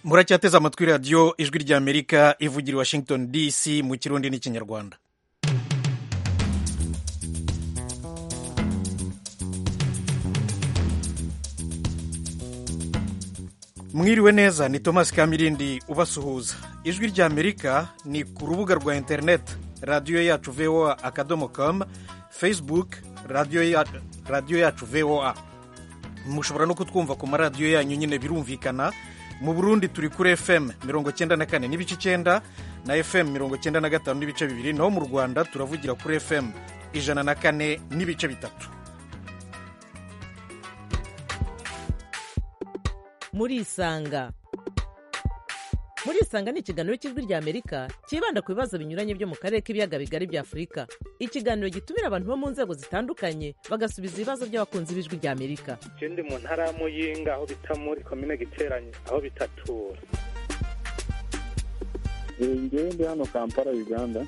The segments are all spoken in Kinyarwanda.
muracyateze amatwi radiyo ijwi rya amerika ivugira i washington dc mu kirundi n'ikinyarwanda mwiriwe neza ni thomas kamirindi ubasuhuza ijwi rya amerika ni ku rubuga rwa interineti radiyo yacu voa akadomo kamu facebook radiyo yacu voa mushobora no kutwumva ku maradiyo yanyu nyine birumvikana mu burundi turi kuri fm mirongo cyenda na kane n'ibice icyenda na fm mirongo cyenda na gatanu n'ibice bibiri naho mu rwanda turavugira kuri fm ijana na kane n'ibice bitatu murisanga murisanga ni ikiganiro cy'ijwi rya amerika cyibanda ku bibazo binyuranye byo mu karere k'ibiyaga bigari bya afurika ikiganiro gitumira abantu bo mu nzego zitandukanye bagasubiza ibibazo by'abakunzi b'ijwi rya amerika ikindi mu ntara y'amuyinga aho bita muri komine giteranye aho bitatura ngende hano kampala uganda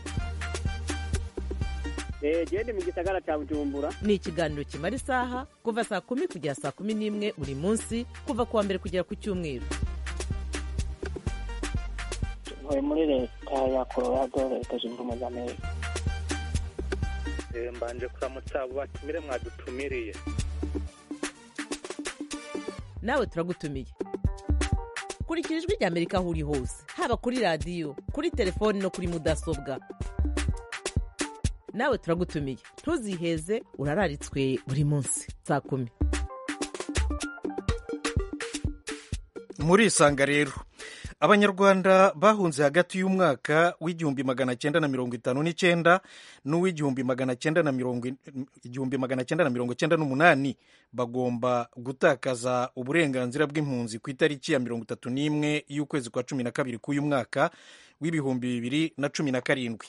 gende mu gisagara cya bujumbura ni ikiganiro kimara isaha kuva saa kumi kugera saa kumi n'imwe buri munsi kuva ku wa mbere kugera ku cyumweru ntuye muri leta ya colorado leta zunze ubumwe za amerika mbanje kuramutsa abo batumire mwadutumiriye nawe turagutumiye kurikira ijwi rya amerika aho uri hose haba kuri radiyo kuri telefoni no kuri mudasobwa nawe turagutumiye ntuziheze urararitswe buri munsi saa kumi murisanga rero abanyarwanda bahunze hagati y'umwaka w'igihumbi magana cyenda na mirongo itanu n'icyenda n'uw'igihumbi magana cyenda na mirongo igihumbi magana cyenda na mirongo cyenda n'umunani bagomba gutakaza uburenganzira bw'impunzi ku itariki ya mirongo itatu n'imwe y'ukwezi kwa cumi na kabiri k'uyu mwaka w'ibihumbi bibiri na cumi na karindwi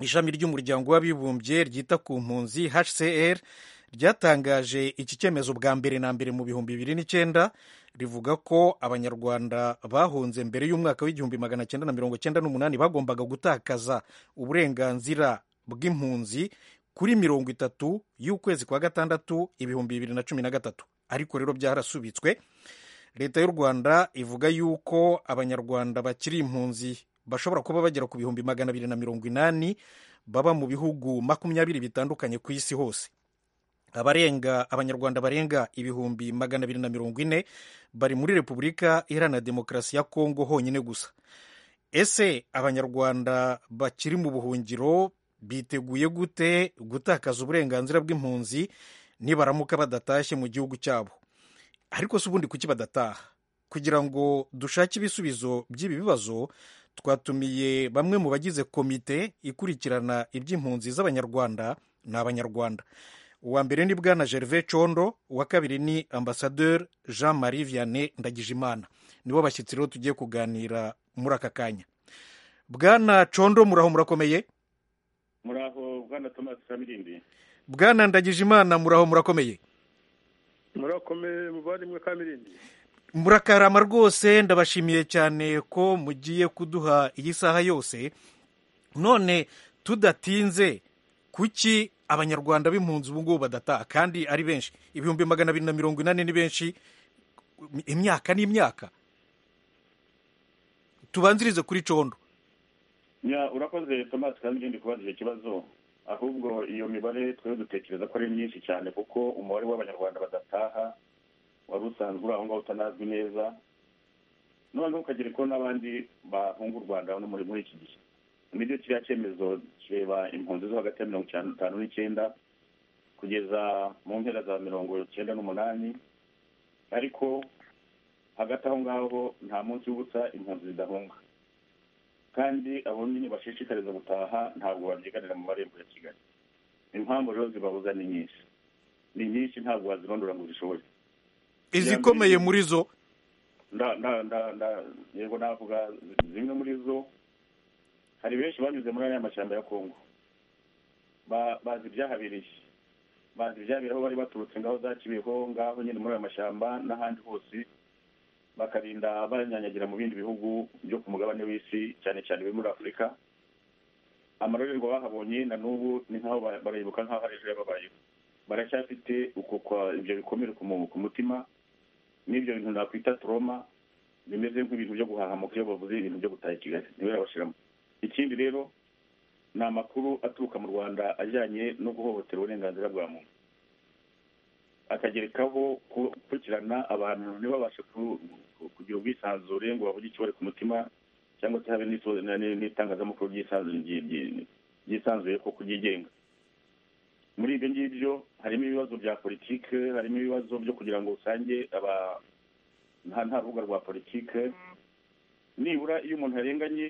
ishami ry'umuryango w'abibumbye ryita ku mpunzi hcr ryatangaje iki cyemezo bwa mbere na mbere mu bihumbi bibiri n'icyenda rivuga ko abanyarwanda bahunze mbere y'umwaka w'igihumbi magana cyenda na mirongo cyenda n'umunani bagombaga gutakaza uburenganzira bw'impunzi kuri mirongo itatu y'ukwezi kwa gatandatu ibihumbi bibiri na cumi na gatatu ariko rero byarasubitswe leta y'u rwanda ivuga yuko abanyarwanda bakiri impunzi bashobora kuba bagera ku bihumbi magana abiri na mirongo inani baba mu bihugu makumyabiri bitandukanye ku isi hose abarenga abanyarwanda barenga ibihumbi magana abiri na mirongo ine bari muri repubulika iharanira demokarasi ya kongo honyine gusa ese abanyarwanda bakiri mu buhungiro biteguye gute gutakaza uburenganzira bw'impunzi nibaramuka badatashye mu gihugu cyabo ariko si ubundi kuki badataha kugira ngo dushake ibisubizo by'ibi bibazo twatumiye bamwe mu bagize komite ikurikirana iby'impunzi z'abanyarwanda ni abanyarwanda uwa mbere ni bwana gervais condo uwa kabiri ni ambasaderi jean marie vianney ndagijimana nibo bashyitsi rero tugiye kuganira muri aka kanya bwana condo muraho murakomeye muraho bwana thomas kamirindi bwana ndagijimana muraho murakomeye murakomeye muvandimwe kamirindi murakarama rwose ndabashimiye cyane ko mugiye kuduha iyi saha yose none tudatinze kuki abanyarwanda b'impunzi ubu ngubu badataha kandi ari benshi ibihumbi magana abiri na mirongo inani ni benshi imyaka n'imyaka tubanzirize kuri condo urakoze tomasi kandi ngende kubaza icyo kibazo ahubwo iyo mibare twari dutekereza ko ari myinshi cyane kuko umubare w'abanyarwanda badataha wari usanzwe uri aho ngaho utanazwi neza noneho ukagera ko n'abandi bahunga u rwanda hano muri iki gihe nibyo kiriya cyemezo kireba impunzi zo hagati ya mirongo itanu n'icyenda kugeza mu mpera za mirongo icyenda n'umunani ariko hagati aho ngaho nta munsi w'ubusa impunzi zidahunga kandi abo nyine bashishikariza gutaha ntabwo babyiganira mu marembo ya kigali impamvu rero zibabuza ni nyinshi ni nyinshi ntabwo wazirondora ngo zishoboye izikomeye muri zo yego navuga zimwe muri zo hari benshi banyuze muri aya mashyamba ya kongo bazi ibyahabiriye bazi ibyahabiriye aho bari baturutse ngaho za kibeho ngaho nyine muri aya mashyamba n'ahandi hose bakarinda banyanyagira mu bindi bihugu byo ku mugabane w'isi cyane cyane biri muri afurika amarorerwa bahabonye na n'ubu ni nk'aho barayibuka nk'aho ari ejo yababayeho baracyafite uko ibyo bikomere ku mutima n'ibyo bintu nakwita toroma bimeze nk'ibintu byo guhahamuka iyo bavuze ibintu byo gutaha i kigali niwe babashiramo ikindi rero ni amakuru aturuka mu rwanda ajyanye no guhohotera uburenganzira bwa muntu akagerekaho gukurikirana abantu ntibabashe kugira ubwisanzure ngo bavuge icyo bari ku mutima cyangwa se habe n'itangazamakuru ryisanzuye ko kuryigenga muri ibyo ngibyo harimo ibibazo bya politike harimo ibibazo byo kugira ngo usange nta nta rubuga rwa politike nibura iyo umuntu yarenganye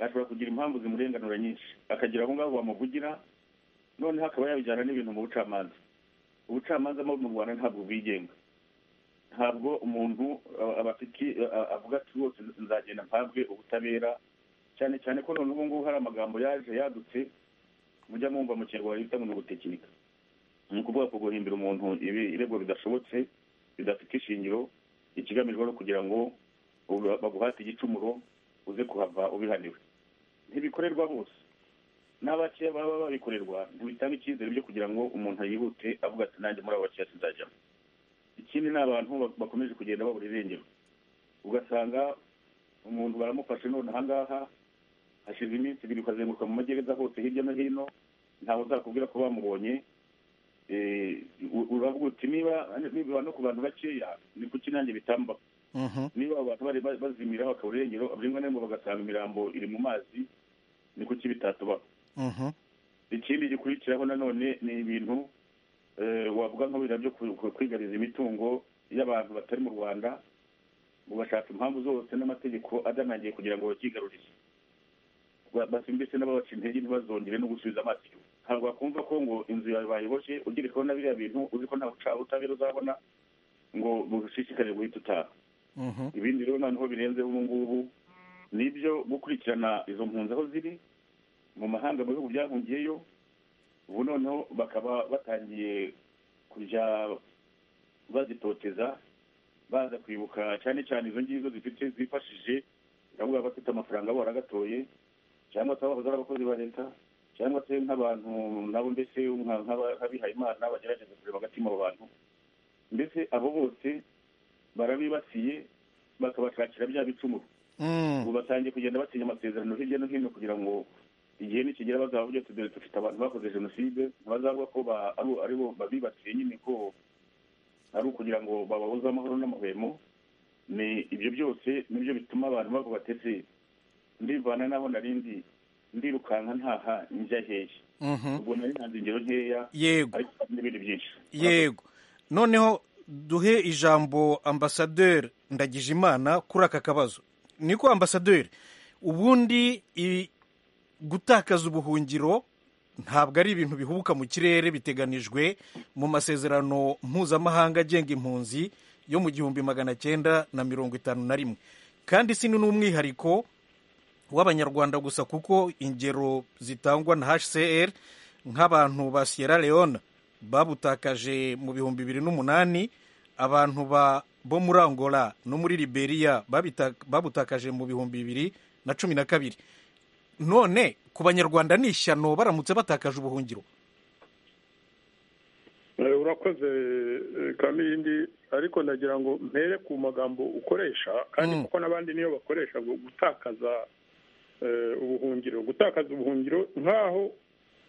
ashobora kugira impamvu zimurenganura nyinshi akagira aho ngaho bamuvugira noneho akaba yabijyana n'ibintu mu bucamanza ubucamanza mu rwanda ntabwo bwigenga ntabwo umuntu avuga ati rwose nzagenda mpabwe ubutabera cyane cyane ko noneho ubu ngubu hari amagambo yaje yadutse mujya mwumva mu kinyarwanda bita ngo ni ugutekinika ni ukuvuga ko guhimbira umuntu ibirego bidashobotse bidafite ishingiro ikigamijwe no kugira ngo baguhate igicumuro uze kuhava ubihaniwe ntibikorerwa bose n'abakeya baba babikorerwa ntibitanga icyizere byo kugira ngo umuntu yihute avuga ati nanjye muri abo bakeya sinzajyamo ikindi ni abantu bakomeje kugenda babura irengero ugasanga umuntu baramufashe none ahangaha hashize iminsi ibiri ukazenguruka mu magereza hose hirya no hino ntawe uzakubwira ko bamubonye uravuga uti niba niba no ku bantu bakeya ni kuki nanjye bitamba niba abantu bari bazimira bakabura irengero abrimwe n'imwe bagasanga imirambo iri mu mazi ni kuki bitatubaho ikindi gikurikiraho nanone ni ibintu wavuga nk'ibintu byo kwigariza imitungo y'abantu batari mu rwanda ngo bashaka impamvu zose n'amategeko adanangiye kugira ngo bakigarurize basimbise n'ababaca intege ntibazongere no gusubiza amaso inyuma ntabwo bakumva ko ngo inzu yawe bayiboshye ugerekaho na biriya bintu uzi ko nta butabera uzabona ngo bushishikare guhita utaha ibindi rero noneho birenze ubu ngubu nibyo gukurikirana izo mpunzi aho ziri mu mahanga mu bihugu byahungiyeyo ubu noneho bakaba batangiye kujya bazitoteza baza kwibuka cyane cyane izo ngizo zifite zifashije biravuga abafite amafaranga baragatoye cyangwa se abahoze ari abakozi ba leta cyangwa se nk'abantu nabo mbese nk'abihaye imana bagerageza kureba hagati mu bantu mbese abo bose barabibasiye bakabashakira bya bicumuro ubu batangiye kugenda batinya amasezerano hirya no hino kugira ngo igihe nikigera bazavuga ati dore dufite abantu bakoze jenoside ntibazavuga ko ari bo babibasiye nyine ko ari ukugira ngo bababuze amahoro n'amahwemo ni ibyo byose nibyo bituma abantu bavuga bati ndivana n'aho narindi ndirukanka ntaha njya hehe ubwo nari ntanze ingero nkeya yego ariko n'ibindi byinshi yego noneho duhe ijambo ambasaderi ndagijimana kuri aka kabazo niko ambasaderi ubundi i- gutakaza ubuhungiro ntabwo ari ibintu bihubuka mu kirere biteganijwe mu masezerano mpuzamahanga agenga impunzi yo mu gihumbi magana cyenda na mirongo itanu na rimwe kandi si n'umwihariko w'abanyarwanda gusa kuko ingero zitangwa na hcr nk'abantu ba sierra leone babutakaje mu bihumbi bibiri n'umunani abantu ba bo muri angola no muri liberia babita- babutakaje mu bihumbi bibiri na cumi na kabiri none ku banyarwanda ni ishyano baramutse batakaje ubuhungiro Eh, urakoze eh, kamirindi ariko ndagira ngo mpere ku magambo ukoresha kandi Mm. kuko n'abandi niyo bakoresha ngo gutakaza eh, ubuhungiro gutakaza ubuhungiro nk'aho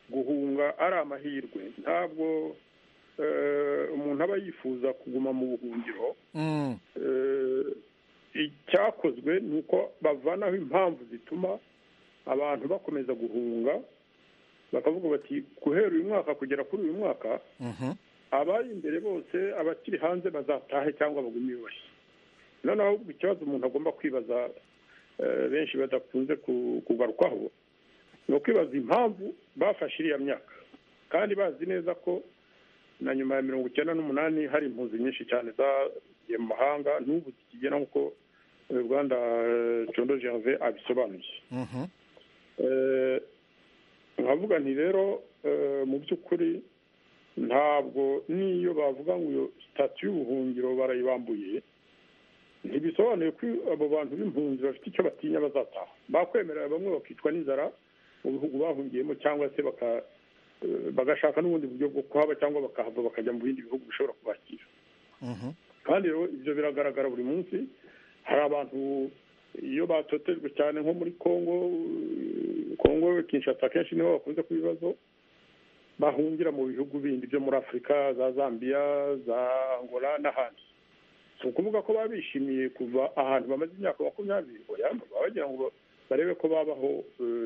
guhunga ari amahirwe ntabwo eh, umuntu aba yifuza kuguma mu buhungiro Mm, eh, icyakozwe ni uko bavanaho impamvu zituma abantu bakomeza guhunga bakavuga bati guhera uyu mwaka kugera kuri uyu mwaka mhm, abari imbere bose abakiri hanze bazatahe cyangwa bagume iwawe noneho ahubwo ikibazo umuntu agomba kwibaza eh, benshi badakunze ku- kugarukwaho ni ukwibaza impamvu bafashe iriya myaka kandi bazi neza ko na nyuma ya mirongo icyenda n'umunani hari impunzi nyinshi cyane zagiye mu mahanga n'ubu zikigera nk'uko eh, rwanda eh, condo gervais abisobanuye mhm, Eh, nkavuga nti rero eh, mu by'ukuri ntabwo n'iyo bavuga ngo iyo sitati y'ubuhungiro barayibambuye ntibisobanuye ko abo bantu b'impunzi bafite icyo batinya bazataha bakwemerera bamwe bakicwa n'inzara mu bihugu bahungiyemo cyangwa se baka- eh, bagashaka n'ubundi buryo bwo kuhaba cyangwa bakahava bakajya mu bindi bihugu bishobora kubakira mhm, kandi rero ibyo biragaragara buri munsi hari abantu iyo batotejwe cyane nko muri congo congo kinshasa kenshi niho bakunze kuba ibibazo bahungira mu bihugu bindi byo muri afurika za zambia za angola n'ahandi si ukuvuga ko baba bishimiye kuva ahantu bamaze imyaka makumyabiri baba bagira ngo barebe ko babaho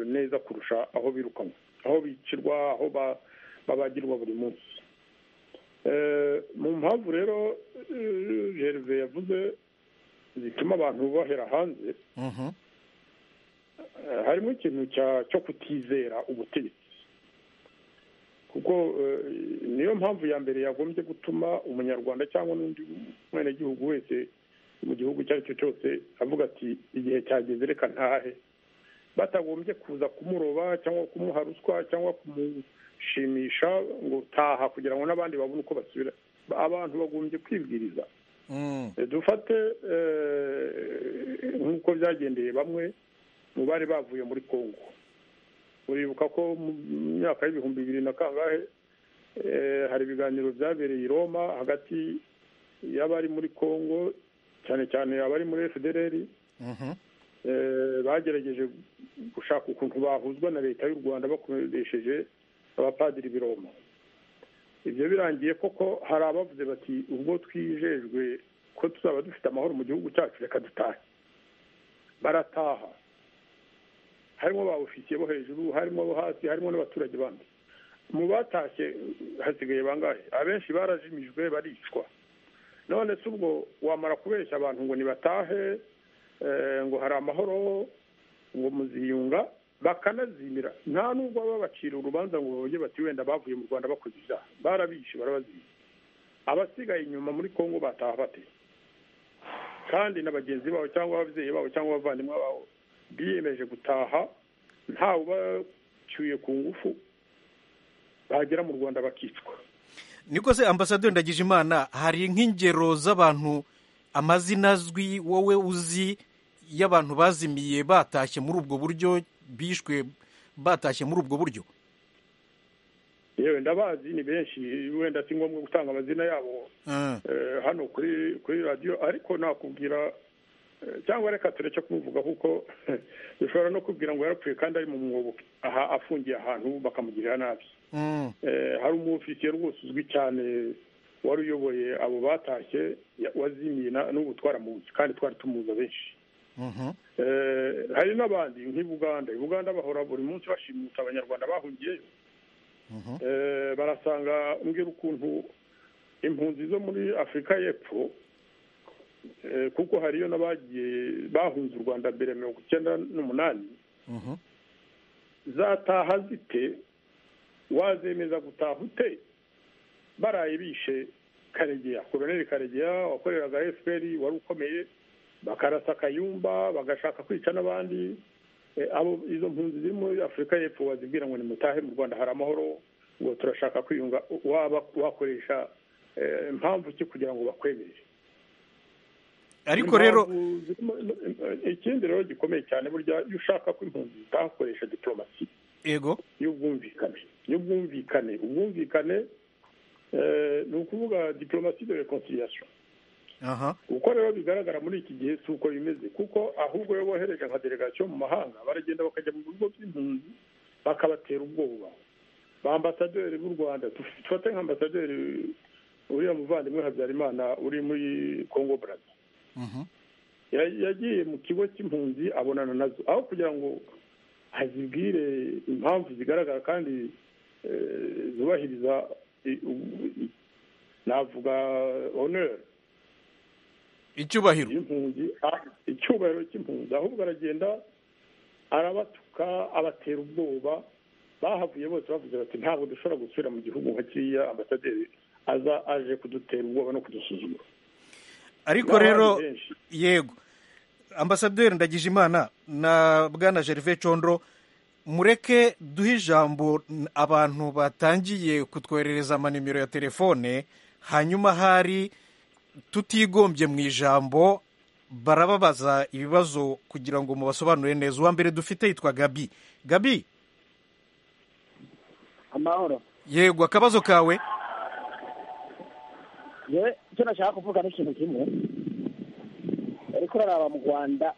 neza kurusha aho birukanwa aho bicirwa aho babagirwa buri munsi mu mpamvu rero gerve yavuze zituma abantu bahera hanze harimo ikintu cyo kutizera ubutegetsi kuko niyo mpamvu ya mbere yagombye gutuma umunyarwanda cyangwa n'undi mwenegihugu wese mu gihugu icyo ari cyo cyose avuga ati igihe cyageze reka ntahe batagombye kuza kumuroba cyangwa kumuha ruswa cyangwa kumushimisha ngo taha kugira ngo n'abandi babone uko basubira abantu bagombye kwibwiriza dufate nk'uko byagendeye bamwe mu bari bavuye muri congo uribuka ko mu myaka y'ibihumbi bibiri na kangahe hari ibiganiro byabereye i roma hagati y'abari muri congo cyane cyane abari muri fdr bagerageje gushaka ukuntu bahuzwa na leta y'u rwanda bakoresheje abapadiri b'i roma ibyo birangiye koko hari abavuze bati ubwo twizejwe ko tuzaba dufite amahoro mu gihugu cyacu reka dutahe barataha harimo ba ofisiye bo hejuru harimo abo hasi harimo n'abaturage bandi mu batashye hasigaye bangahe abenshi barajimijwe baricwa none si ubwo wamara kubeshya abantu ngo nibatahe ngo hari amahoro ngo muziyunga bakanazimira nta nubwo baba bacira urubanza ngo bavuge bati wenda bavuye mu rwanda bakoze ibyaha barabishe barabazimira abasigaye inyuma muri congo bataha bate kandi na bagenzi babo cyangwa ababyeyi babo cyangwa abavandimwe babo biyemeje gutaha ntawe ubacyuye ku ngufu bagera mu rwanda bakicwa niko se ambasaderi ndagije imana hari nk'ingero z'abantu amazina azwi wowe uzi y'abantu bazimiye batashye muri ubwo buryo bishwe batashye muri ubwo buryo yewe ndabazi ni benshi wenda si ngombwa gutanga amazina yabo hano kuri radiyo ariko nakubwira cyangwa reka tureke kumuvuga kuko bishobora no kubwira ngo yarapfuye kandi ari mu mwobo aha afungiye ahantu bakamugirira nabi hari umufisiye rwose uzwi cyane wari uyoboye abo batashye wazimiye n'ubu twaramuzi kandi twari tumuza benshi hari n'abandi nk'i buganda i buganda bahora buri munsi bashimuta abanyarwanda bahungiyeyo barasanga mbwira ukuntu impunzi zo muri afurika y'epfo kuko hariyo n'abagiye bahunze u rwanda mbere mirongo icyenda n'umunani zataha zite wazemeza gutaha ute baraye bishe karegeya koroneri karegeya wakoreraga efuperi wari ukomeye bakarasa akayumba bagashaka kwica n'abandi abo izo mpunzi ziri muri afurika y'epfo wazibwira ngo ni mutahe mu rwanda hari amahoro ngo turashaka kwiyunga waba wakoresha impamvu ki kugira ngo bakwemere ariko rero ikindi rero gikomeye cyane burya iyo ushaka ko impunzi zitakoresha diporomasi yego y'ubwumvikane y'ubwumvikane ubwumvikane ni ukuvuga diporomasi de rekonciliation uko rero bigaragara muri iki gihe si uko bimeze kuko ahubwo iyo bohereje nka delegasiyo mu mahanga baragenda bakajya mu bigo by'impunzi bakabatera ubwoba ba ambasaderi b'u rwanda dufate nka ambasaderi uriya muvandimwe habyarimana uri muri congo brazza yagiye mu kigo cy'impunzi abonana nazo aho kugira ngo azibwire impamvu zigaragara kandi zubahiriza navuga oneri icyubahiro y'impunzi icyubahiro cy'impunzi ahubwo aragenda arabatuka abatera ubwoba bahavuye bose bavuze bati ntabwo dushobora gusubira mu gihugu nka kiriya ambasaderi aza aje kudutera ubwoba no kudusuzuma ariko rero yego ambasaderi ndagijimana na bwana gerve condro mureke duhe ijambo abantu batangiye kutwoherereza amanimero ya telefone hanyuma hari tutigombye mu ijambo barababaza ibibazo kugira ngo mubasobanurire neza uwa mbere dufite yitwa gabi gabi amahoro yego akabazo kawe yewe icyo nashaka kuvuga ni ikintu kimwe ariko uraraba mu rwanda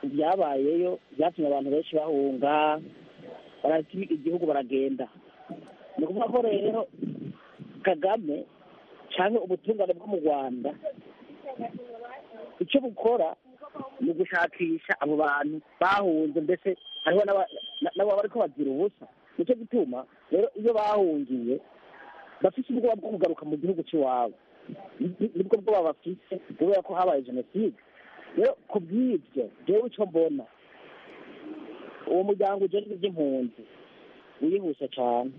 ibyabayeyo byatumye abantu benshi bahunga barati igihugu baragenda ni ukuvuga ko rero kagame cyangwa ubutungane bwo mu rwanda icyo bukora ni ugushakisha abo bantu bahunze mbese hariho n'abo bari kubagira ubusa nicyo gituma rero iyo bahungiye bafite ubwoba bwo kugaruka mu gihugu cy'iwabo nibwo bwoba bafite kubera ko habaye jenoside rero ku bw'ibyo rero icyo mbona uwo muryango ujejwe iby'impunzi wihuse cyane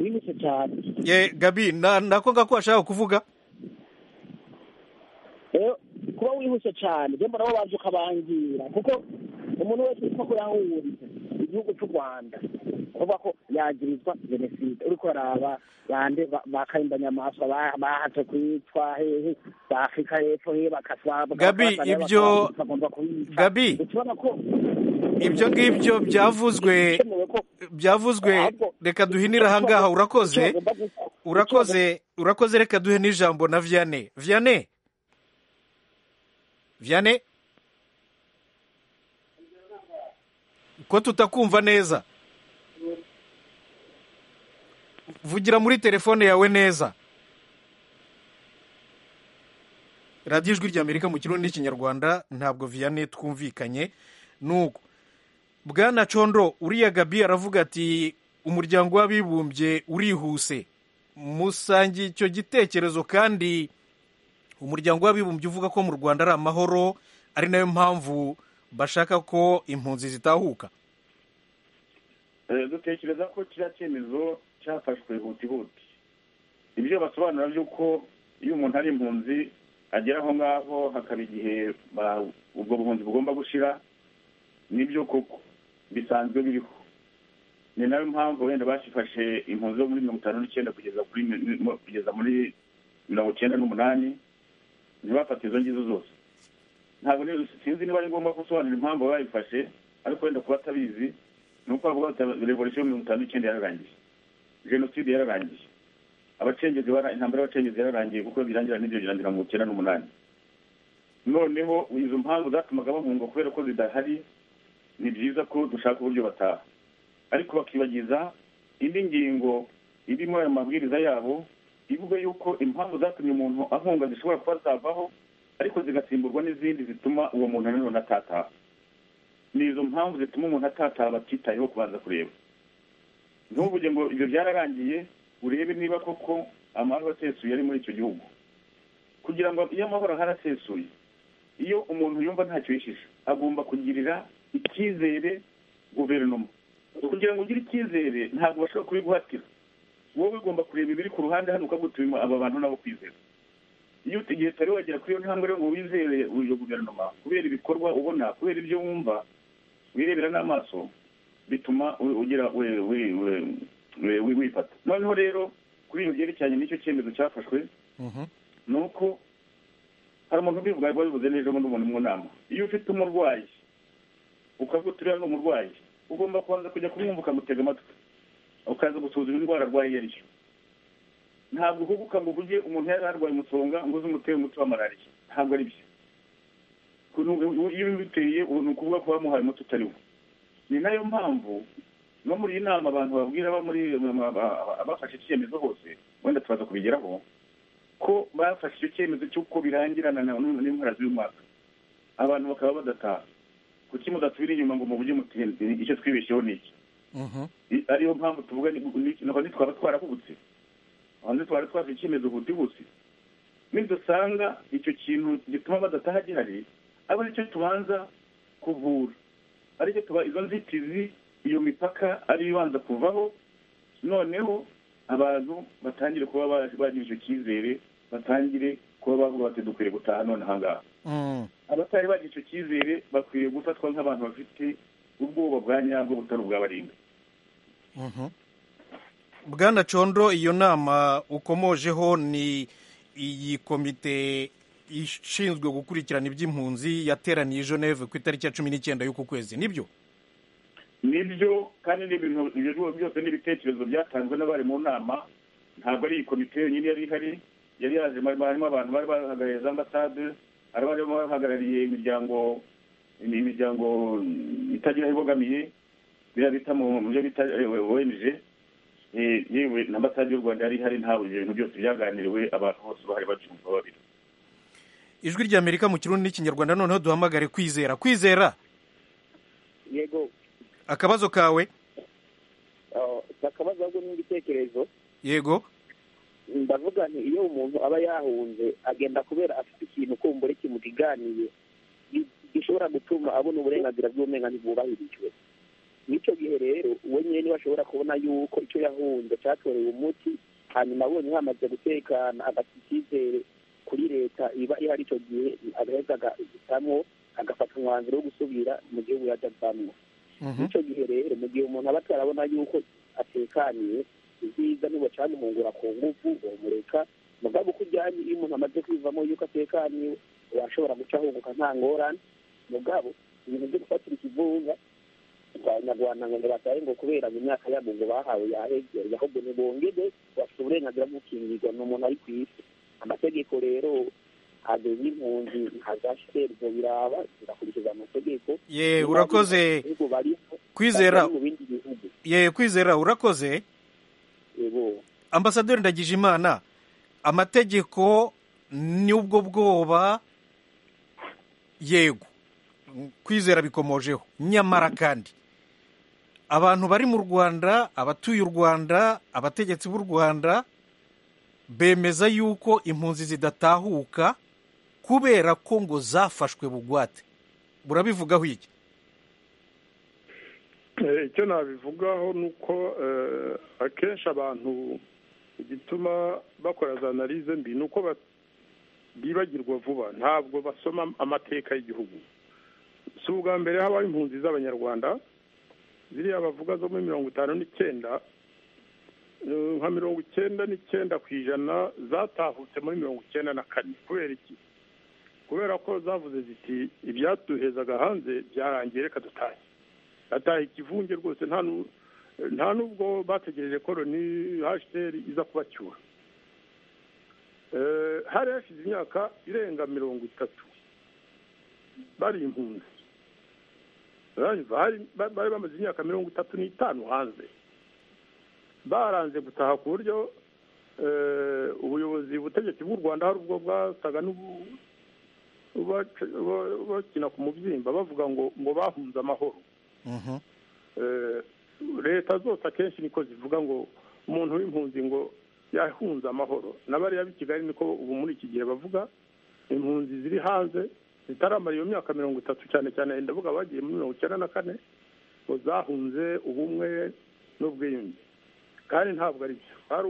wihuse cyane ye gabi na- nako ngako ashaka kuvuga rero kuba wihuse cyane rero mbona wabanza ukabangira kuko umuntu wese witwa ko yahunze igihugu cy'u rwanda kuvuga ko yagirizwa jenoside uri kuraba bande ba- ba karimbanyamaso ba- bahatse kwicwa hehe ba afurika hepfo hehe bakaswa Gabi, ibyo- Gabi, ukibona ko ibyo ngibyo byavuzwe bikenewe ko byavuzwe reka duhinire ahangaha urakoze icyo bagomba guk- urakoze urakoze reka duhe n'ijambo na vianney vianney vianney ko tutakumva neza vugira muri telefone yawe neza radiyo ijwi ry'amerika mu kirundi n'ikinyarwanda ntabwo vianney twumvikanye nuko bwana condo uriya gabi aravuga ati umuryango w'abibumbye urihuse musangiye icyo gitekerezo kandi umuryango w'abibumbye uvuga ko mu rwanda ari amahoro ari nayo mpamvu bashaka ko impunzi zitahuka Eh, dutekereza ko kiriya cyemezo cyafashwe hutihuti ibyo basobanura by'uko iyo umuntu ari impunzi agera aho ngaho hakaba igihe ba- ubwo buhunzi bugomba gushira nibyo koko bisanzwe biriho ni nayo mpamvu wenda bashifashe impunzi zo muri mirongo itanu n'icyenda kugeza kuri mi- mi- kugeza muri mirongo icyenda n'umunani ntibafate izo ngizo zose ntabwo rero sinzi niba ari ngombwa gusobanura impamvu babifashe ariko wenda kuba atabizi ni uko bavuga bati revolisiyo mirongo itanu n'icyenda yararangiye jenoside yararangiye abacengezi bara intambara y'abacengezi yararangiye kuko birangira n'ibyo birangira mu icyenda n'umunani noneho izo mpamvu zatumaga bahunga kubera ko zidahari ni byiza ko dushaka uburyo bataha ariko bakibagiza indi ngingo irimo aya mabwiriza yabo ivuga yuko impamvu zatumye umuntu ahunga zishobora kuba zavaho ariko zigasimburwa n'izindi zituma uwo muntu nanone atataha ni izo mpamvu zituma umuntu atataha batitayeho kubanza kureba ntuvuge ngo ibyo byararangiye urebe niba koko amahoro asesuye ari muri icyo gihugu kugira ngo iyo amahoro ahari asesuye iyo umuntu yumva ntacyo yishisha agomba kugirira icyizere guverinoma kugira ngo ugire icyizere ntabwo bashobora kubiguhatira wowe ugomba kureba ibiri ku ruhande hano ukagutuma aba bantu nabo kwizera iyo uti- igihe utari wagera kuri iyo ntambwe rero ngo wizere iyo guverinoma kubera ibikorwa ubona kubera ibyo wumva wirebera n'amaso bituma u- ugira we- we- we- we- we- wifata noneho rero kuri ibyo byerekeranye n'icyo cyemezo cyafashwe ni uko hari umuntu ubivuga ariko wabivuze neza ubundi umuntu mu nama iyo ufite umurwayi ukavuga uti uriya ni umurwayi ugomba kubanza kujya kumwumva ukamutega amatwi ukaza gusuzuma indwara arwaye iyo ari yo ntabwo uhubuka ngo uvuge umuntu yari arwaye umusonga ngo uze umutere umuti wa malariya ntabwo ari byo Ukuntu ubu- iyo ubiteye ubu ni ukuvuga ko bamuhaye umuti utari wo ni nayo mpamvu no muri iyi nama abantu babwira abo muri abafashe icyemezo hose wenda tubaza kubigeraho ko bafashe icyo cyemezo cy'uko birangirana na- n'impera z'uyu mwaka abantu bakaba badataha kuki mudasubira inyuma ngo muvuge muti icyo twibeshyeho ni iki I- ariyo mpamvu tuvuga ni- ni- ni- nitwaba twarahubutse aho ntitwari twafashe icyemezo hutihuse nidusanga icyo kintu gituma badataha gihari aba aricyo tubanza kuvura aricyo tuba izo nzitizi iyo mipaka ariyo ibanza kuvaho noneho abantu batangire kuba ba- bagira icyo cyizere batangire kuba bavuga bati dukwiriye gutaha none ahangaha Mm. abatari bagira icyo cyizere bakwiriye gufatwa nk'abantu bafite ubwoba bwa nyabwo butari ubw'abarinda Mhm. bwana condo iyo nama ukomojeho ni iyi komite ishinzwe gukurikirana iby'impunzi yateraniye i geneve ku itariki ya cumi n'icyenda y'uku kwezi nibyo nibyo kandi ni ibintu ibyo byose- byose ni ibitekerezo byatanzwe n'abari mu nama ntabwo ari iyi komite yonyine yari ihari yari yaje harimo abantu bari bahagarariye za ambasade araba barimo bahagarariye imiryango imiryango itagira aho ibogamiye biriya bita mu byo bita omg yewe na ambasade y'u rwanda yari ihari ntabwo ibyo bintu byose byaganiriwe abantu bose bahari bacyumva babiri ijwi rya amerika mu kirundi n'ikinyarwanda noneho duhamagare kwizera kwizera yego akabazo kawe akabazo ahubwo n'igitekerezo yego ndavuga nti iyo umuntu aba yahunze agenda kubera afite ikintu kumbure kimudiganiye gishobora gutuma abona uburenganzira bw'uburenganzira bwubahirijwe n'icyo gihe rero we nyine niba ashobora kubona yuko icyo yahunze cyatorewe umuti hanyuma abonye hamaze gutekana agafite icyizere kuri leta iba ihari icyo gihe agaheza agahitamwo agafata umwanzuro wo gusubira mu gihugu yajyagamo n'icyo gihe rero mu gihe umuntu aba atarabona yuko atekaniye ibyiza niba cyane umuhungura ku ngufu uramureka mugabo uko ujyanye iyo umuntu amaze kwivamo yuko atekaniye urashobora guca ahunguka nta ngorane mugabo ibintu byo gufatira ikivunga abanyarwanda ngo ntibatahe ngo kubera mu myaka yabo ngo bahawe yahegereye ahubwo ntibongere bafite uburenganzira bwo gukingirwa ni umuntu ari ku isi amategeko rero ageze impunzi nka za shiteri biraba zigakurikiza amategeko ye urakoze kwizera mu bindi bihugu ye kwizera urakoze yego ambasaderi ndagije imana amategeko n'ubwo bwoba yego kwizera bikomojeho nyamara kandi abantu bari mu rwanda abatuye u rwanda abategetsi b'u rwanda bemeza yuko impunzi zidatahuka kubera ko ngo zafashwe bugwate burabivugaho iki Eh, icyo nabivugaho ni uko eh, akenshi abantu igituma bakora za analize mbi ni uko ba- bibagirwa vuba ntabwo basoma amateka y'igihugu si ubwa mbere habaho impunzi z'abanyarwanda ziriya bavuga zo muri mirongo itanu n'icyenda eh, nka mirongo icyenda n'icyenda ku ijana zatahutse muri mirongo icyenda na kane kubera iki kubera ko zavuze ziti ibyatuhezaga hanze byarangiye reka dutahe ataha ikivunge rwose nta nu- nta n'ubwo bategereje koroni hashteri iza kubacyura Eh, hari hashize imyaka irenga mirongo itatu bari impunzi Urumva, hari- ba- bari bamaze imyaka mirongo itatu n'itanu hanze baranze gutaha ku buryo eh, ubuyobozi ubutegetsi bw'u rwanda hari ubwo bwasaga n'ubu- bac- ba- bakina ku mubyimba bavuga ngo ngo bahunze amahoro Mhm. Eh, leta zose akenshi niko zivuga ngo umuntu w'impunzi ngo yahunze amahoro n'abariya b'i kigali niko ubu muri iki gihe bavuga impunzi ziri hanze zitaramara iyo myaka mirongo itatu cyane cyane ndavuga abagiye muri mirongo icyenda na kane ngo zahunze ubumwe n'ubwiyunge kandi ntabwo ari byo hari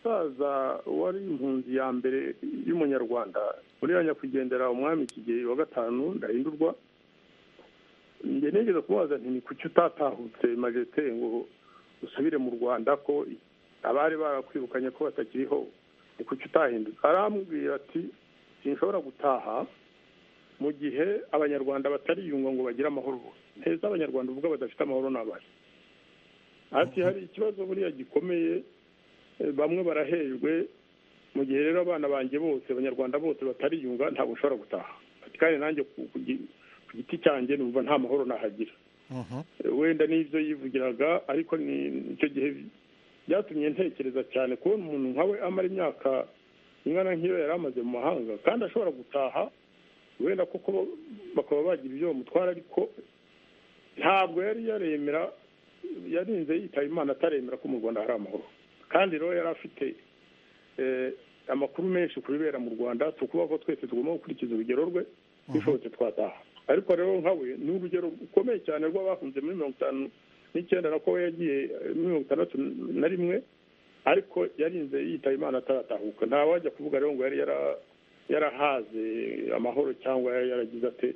umusaza wari impunzi ya mbere y'umunyarwanda uriya nyakwigendera umwami kigeli wa gatanu ndahindurwa njye nigeze kumubaza nti ni kuki utatahutse majete ngo usubire mu rwanda ko abari barakwirukanye ko batakiriho ni kuki utahindutse arambwira ati sinshobora gutaha mu gihe abanyarwanda batariyunga ngo bagire amahoro bose nteza abanyarwanda uvuga badafite amahoro n'abari ati hari ikibazo buriya gikomeye eh, bamwe barahejwe mu gihe rero abana banjye bose abanyarwanda bose batariyunga ntabwo nshobora gutaha Ati, kandi nanjye ku ku gi- ku giti cyanjye numva nta mahoro nahagira Mhm. wenda n'ibyo yivugiraga ariko ni icyo gihe byatumye ntekereza cyane kubona umuntu nkawe amara imyaka ingana nk'iyo yari amaze mu mahanga kandi ashobora gutaha wenda kuko bakaba bagira ibyo bamutwara ariko ntabwo yari yaremera yarinze yitaba imana ataremera ko mu rwanda hari amahoro kandi rero yari afite eh, amakuru menshi ku bibera mu rwanda si ukuvuga ko twese tugomba gukurikiza urugero rwe bishobotse twataha ariko rero nkawe ni urugero rukomeye cyane rw'abahunze muri mirongo itanu n'icyenda na ko we yagiye eh, muri mirongo itandatu na rimwe ariko yarinze yitaba imana ataratahuka nta wajya kuvuga rero ngo yari yara- yarahaze amahoro cyangwa yari yaragize ate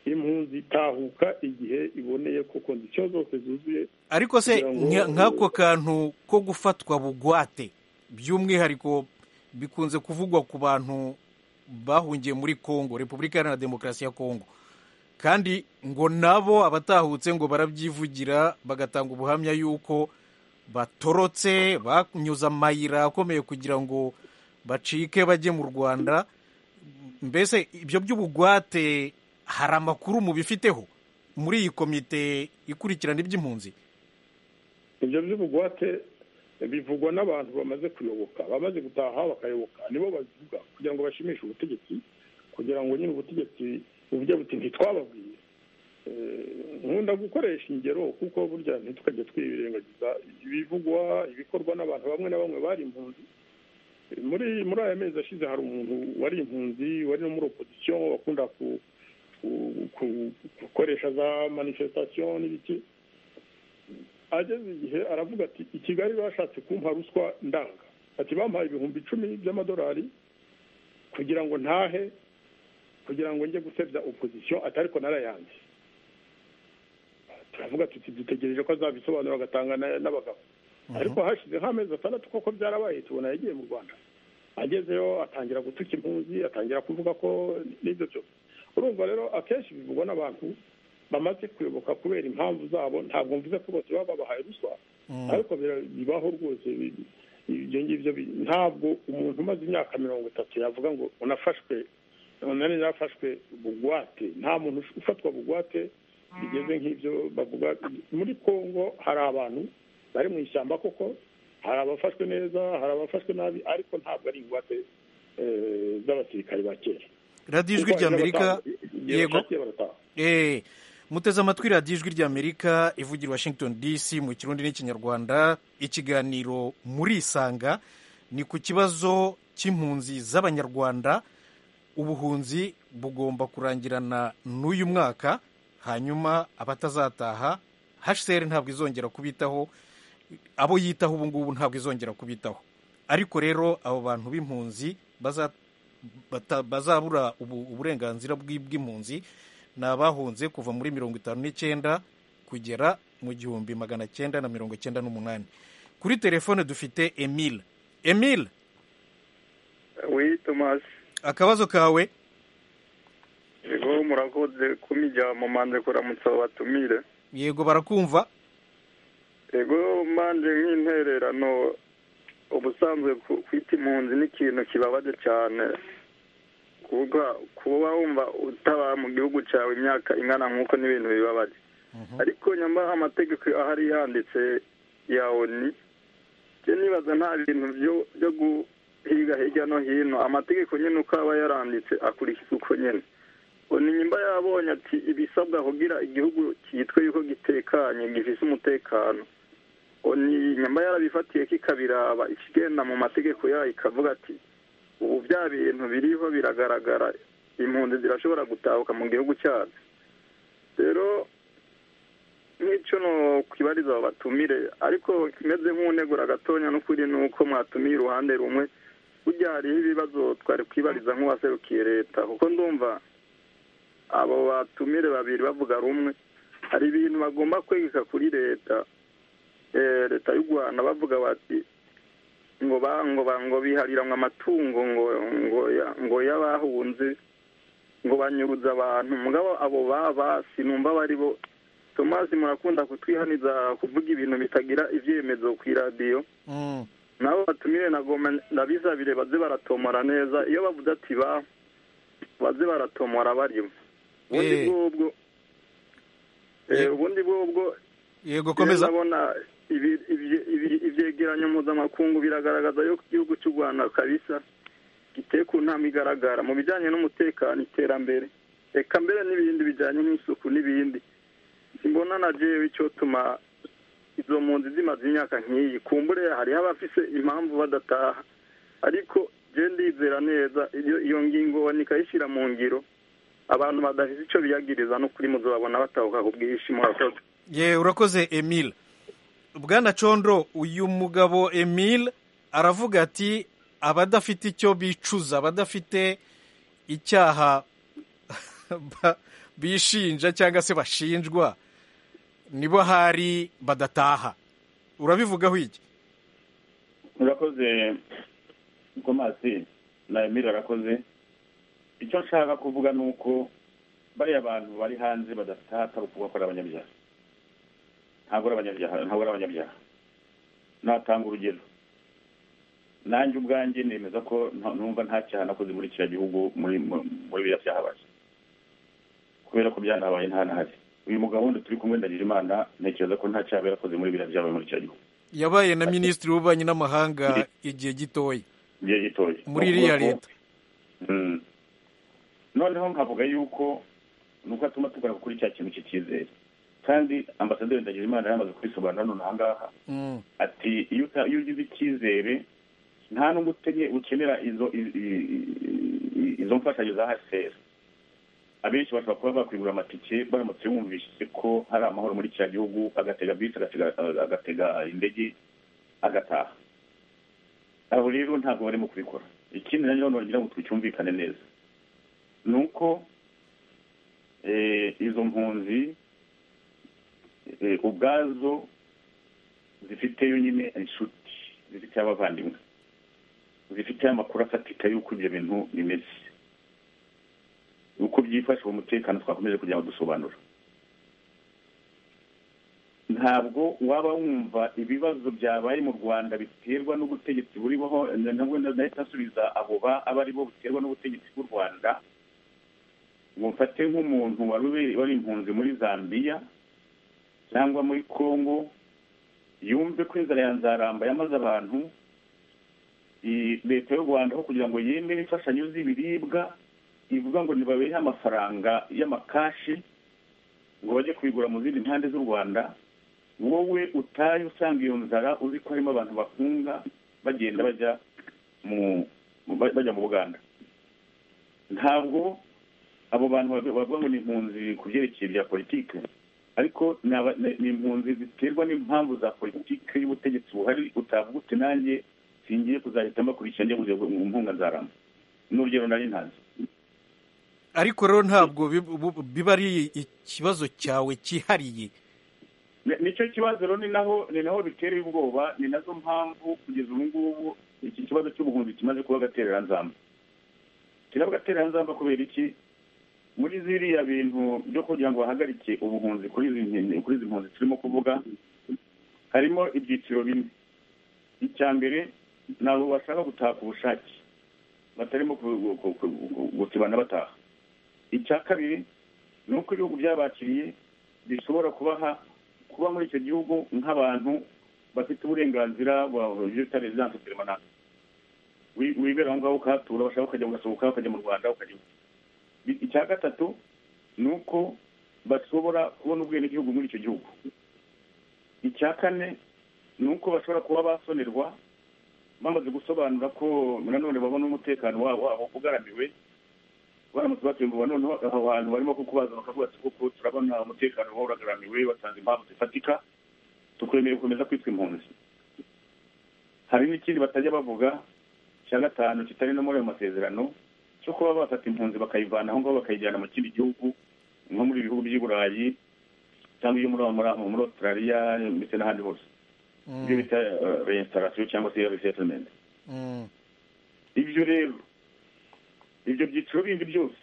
impunzi itahuka igihe iboneye ko kondisiyo zose zuzuye ariko se Kugira ngo- nka- nk'ako kantu ko gufatwa bugwate by'umwihariko bikunze kuvugwa ku bantu bahungiye muri congo repubulika iharanira demokarasi ya congo kandi ngo nabo abatahutse ngo barabyivugira bagatanga ubuhamya y'uko batorotse banyuze amayira akomeye kugira ngo bacike bajye mu rwanda mbese ibyo by'ubugwate hari amakuru mubifiteho muri iyi komite ikurikirana iby'impunzi ibyo by'ubugwate bivugwa n'abantu bamaze kuyoboka bamaze gutaha bakayoboka nibo babivuga kugira ngo bashimishe ubutegetsi kugira ngo nyine ubutegetsi buvuge buti ntitwababwiye nkunda gukoresha ingero kuko burya ntitwajye twirengagiza ibivugwa ibikorwa n'abantu bamwe na bamwe bari impunzi muri muri aya mezi ashize hari umuntu wari impunzi wari no muri opozisiyo bakunda gukoresha za manifestation n'ibiki ageze igihe aravuga ati i kigali bashatse kumpa ruswa ndanga ati bampaye ibihumbi icumi by'amadolari kugira ngo ntahe kugira ngo njye gusebya opozisiyo ati ariko narayanze turavuga tuti dutegereje ko azabisobanura agatanga n'abagabo ariko hashize nk'amezi atandatu koko byarabaye tubona yagiye mu rwanda agezeyo atangira gutuka impunzi atangira kuvuga ko n'ibyo byose urumva rero akenshi bivugwa n'abantu bamaze kuyoboka kubera impamvu zabo ntabwo mvuze ko bose baba babahaye ruswa ariko bibaho rwose ibyo ngibyo ntabwo umuntu umaze imyaka mirongo itatu yavuga ngo unafashwe nari yarafashwe bugwate nta muntu ufatwa bugwate bigeze nk'ibyo bavuga muri congo hari abantu bari mu ishyamba koko hari abafashwe neza hari abafashwe nabi ariko ntabwo ari ingwate z'abasirikare ba kera radiyo ijwi ry'amerika yego muteze amatwi radiyo ijwi ry'amerika ivugira washington dc mu kirundi n'ikinyarwanda ikiganiro muri isanga ni ku kibazo cy'impunzi z'abanyarwanda ubuhunzi bugomba kurangirana n'uyu mwaka hanyuma abatazataha hcr ntabwo izongera kubitaho abo yitaho ubu ngubu ntabwo izongera kubitaho ariko rero abo bantu b'impunzi bazabura uburenganzira bw'impunzi ni abahunze kuva muri mirongo itanu n'icyenda kugera mu gihumbi magana cyenda na mirongo icyenda n'umunani kuri telefone dufite emile emile akabazo kawe yego murakoze kumijya mumanze kuramutsa batumire yego barakumva yego manje nk'intererano ubusanzwe kwita impunzi ni ikintu kibabaje cyane kuvuga kuba wumva utabara mu gihugu cyawe imyaka ingana nk'uko n'ibintu bibabaje ariko nyamba amategeko ahari yanditse ya oni byo nibaza nta bintu byo guhiga hirya no hino amategeko nyine uko aba yaranditse akurikiza uko nyine nimba yabonye ati ibisabwa kugira igihugu cyitwa yuko gitekanye gifite umutekano nimba yarabifatiye kikabiraba ikigenda mu mategeko yayo ikavuga ati ubu bya bintu biriho biragaragara impunzi zirashobora gutahuka mu gihugu cyacu rero nk'icyo twibariza batumire ariko kimeze nk'unegura gatonya n'ukuri ni uko mwatumiye uruhande rumwe burya hariho ibibazo twari kwibariza nk'uwaserukiye leta kuko ndumva abo batumire babiri bavuga rumwe hari ibintu bagomba kwegeka kuri leta leta y'u rwanda bavuga bati ngo ngo biharira ngo amatungo ngo y'abahunze ngo banyuruze abantu mugabo abo basi numva bari bo tomasi murakunda kutwihaniza kuvuga ibintu bitagira ibyemezo ku iradiyo nabo batumire ndabizabire baze baratomora neza iyo bavuze ati ba baze baratomora barimo ubundi bwobwo yego komeza ndabona ibyegeranyo mpuzamakungu biragaragaza yuko igihugu cy'u rwanda kabisa giteye ku ntambwe igaragara mu bijyanye n'umutekano iterambere reka mbere n'ibindi bijyanye n'isuku n'ibindi simbona na jewe icyotuma izo mpunzi zimaze imyaka nk'iyi kumbure hariho abafise impamvu badataha ariko je ndizera neza iyo ngingo nikayishyira mu ngiro abantu badafite icyo biyagiriza no kuri muzababona batahuka ku bwinshi murakoze ye urakoze emile bwana condro uyu mugabo emile aravuga ati abadafite icyo bicuza abadafite icyaha bishinja cyangwa se bashinjwa nibo hari badataha urabivugaho iki urakoze komasi na emile arakoze icyo nshaka kuvuga ni uko bariya bantu bari hanze badafite ukuvuga ko ari abanyabyaha ntabwo ari abanyabyaha ntabwo ari abanyabyaha natanga urugero nanjye ubwanjye nemeza ko numva nta cyaha nakoze muri kiriya gihugu muri muri biriya byahabaye kubera ko byanahabaye nta nahari uyu mugabo wundi turi kumwe ndagirira imana ntekereza ko nta cyaha yari akoze muri biriya byabaye muri kiriya gihugu yabaye na minisitiri w'ububanyi n'amahanga igihe gitoya igihe gitoya muri iriya leta noneho nkavuga yuko nuko atuma tugana kuri cya kintu cy'icyizere kandi ambasaderi ndagira imana yamaze kubisobanura none aha ngaha ati iyo ugize icyizere nta n'ubwo ukenera izo mfashanyo za hasera abenshi bashobora kuba bakwigura amatike baramutse bumvise ko hari amahoro muri kiriya gihugu agatega bisi agatega indege agataha aho rero ntabwo barimo kubikora ikindi nanjye ngira ngo tucyumvikane neza ni uko izo mpunzi ubwazo zifite nyine inshuti zifite abavandimwe zifite amakuru afatika y'uko ibyo bintu bimeze uko byifashe uwo mutekano twakomeje kugira ngo dusobanura ntabwo waba wumva ibibazo byabaye mu rwanda biterwa n'ubutegetsi buriho nabwo ndahita asubiza abo aba ari bo buterwa n'ubutegetsi bw'u rwanda ngo mfate nk'umuntu wari impunzi muri zambia cyangwa muri congo yumve ko inzara ya nzaramba yamaze abantu leta y'u rwanda aho kugira ngo yemere imfashanyo z'ibiribwa ivuga ngo ntibabehe amafaranga y'amakashi ngo bajye kubigura mu zindi mpande z'u rwanda wowe utaye usanga iyo nzara uzi ko harimo abantu bakunga bagenda bajya mu buganda ntabwo abo bantu bavuga ngo ni impunzi ku byerekeye bya politiki ariko ni impunzi ziterwa n'impamvu za politiki y'ubutegetsi buhari utavuga uti nanjye singiye kuzahita mbakurikira njye mu mpunga nzarama n'urugero nari ntazi ariko rero ntabwo biba ari ikibazo cyawe cyihariye nicyo kibazo rero ni naho ni naho bitera ubwoba ni nazo mpamvu kugeza ubu ngubu iki kibazo cy'ubuhunzi kimaze kuba agatereranzamba kiraba agatereranzamba kubera iki muri ziriya bintu byo kugira ngo bahagarike ubuhunzi kuri izi mpunzi turimo kuvuga harimo ibyiciro bine icya mbere ni abo bashaka gutaha ku bushake batarimo gutibana bataha icya kabiri ni uko ibihugu byabakiriye bishobora kubaha kuba muri icyo gihugu nk'abantu bafite uburenganzira bita rezidanse peremanante wibera aho ngaho ukahatura bashaka ukajya ugasohoka ukajya mu rwanda ukajya icya gatatu ni uko bashobora kubona ubwenegihugu muri icyo gihugu icya kane ni uko bashobora kuba basonerwa bamaze gusobanura ko nanone babona umutekano wabo ugaramiwe baramutse batumva noneho aho hantu barimo kukubaza bakavuga ati kuko turabona umutekano wawe uragaramiwe batanze impamvu zifatika tukwemeye gukomeza kwitwa impunzi hari n'ikindi batajya bavuga cya gatanu kitari no muri ayo masezerano cyo kuba bafata impunzi bakayivana aho ngaho bakayijyana mu kindi gihugu nko muri ibihugu by'i burayi cyangwa iyo muri australia ndetse n'ahandi hose ibyo bita resitarasiyo cyangwa se resetimenti ibyo rero ibyo byiciro bindi byose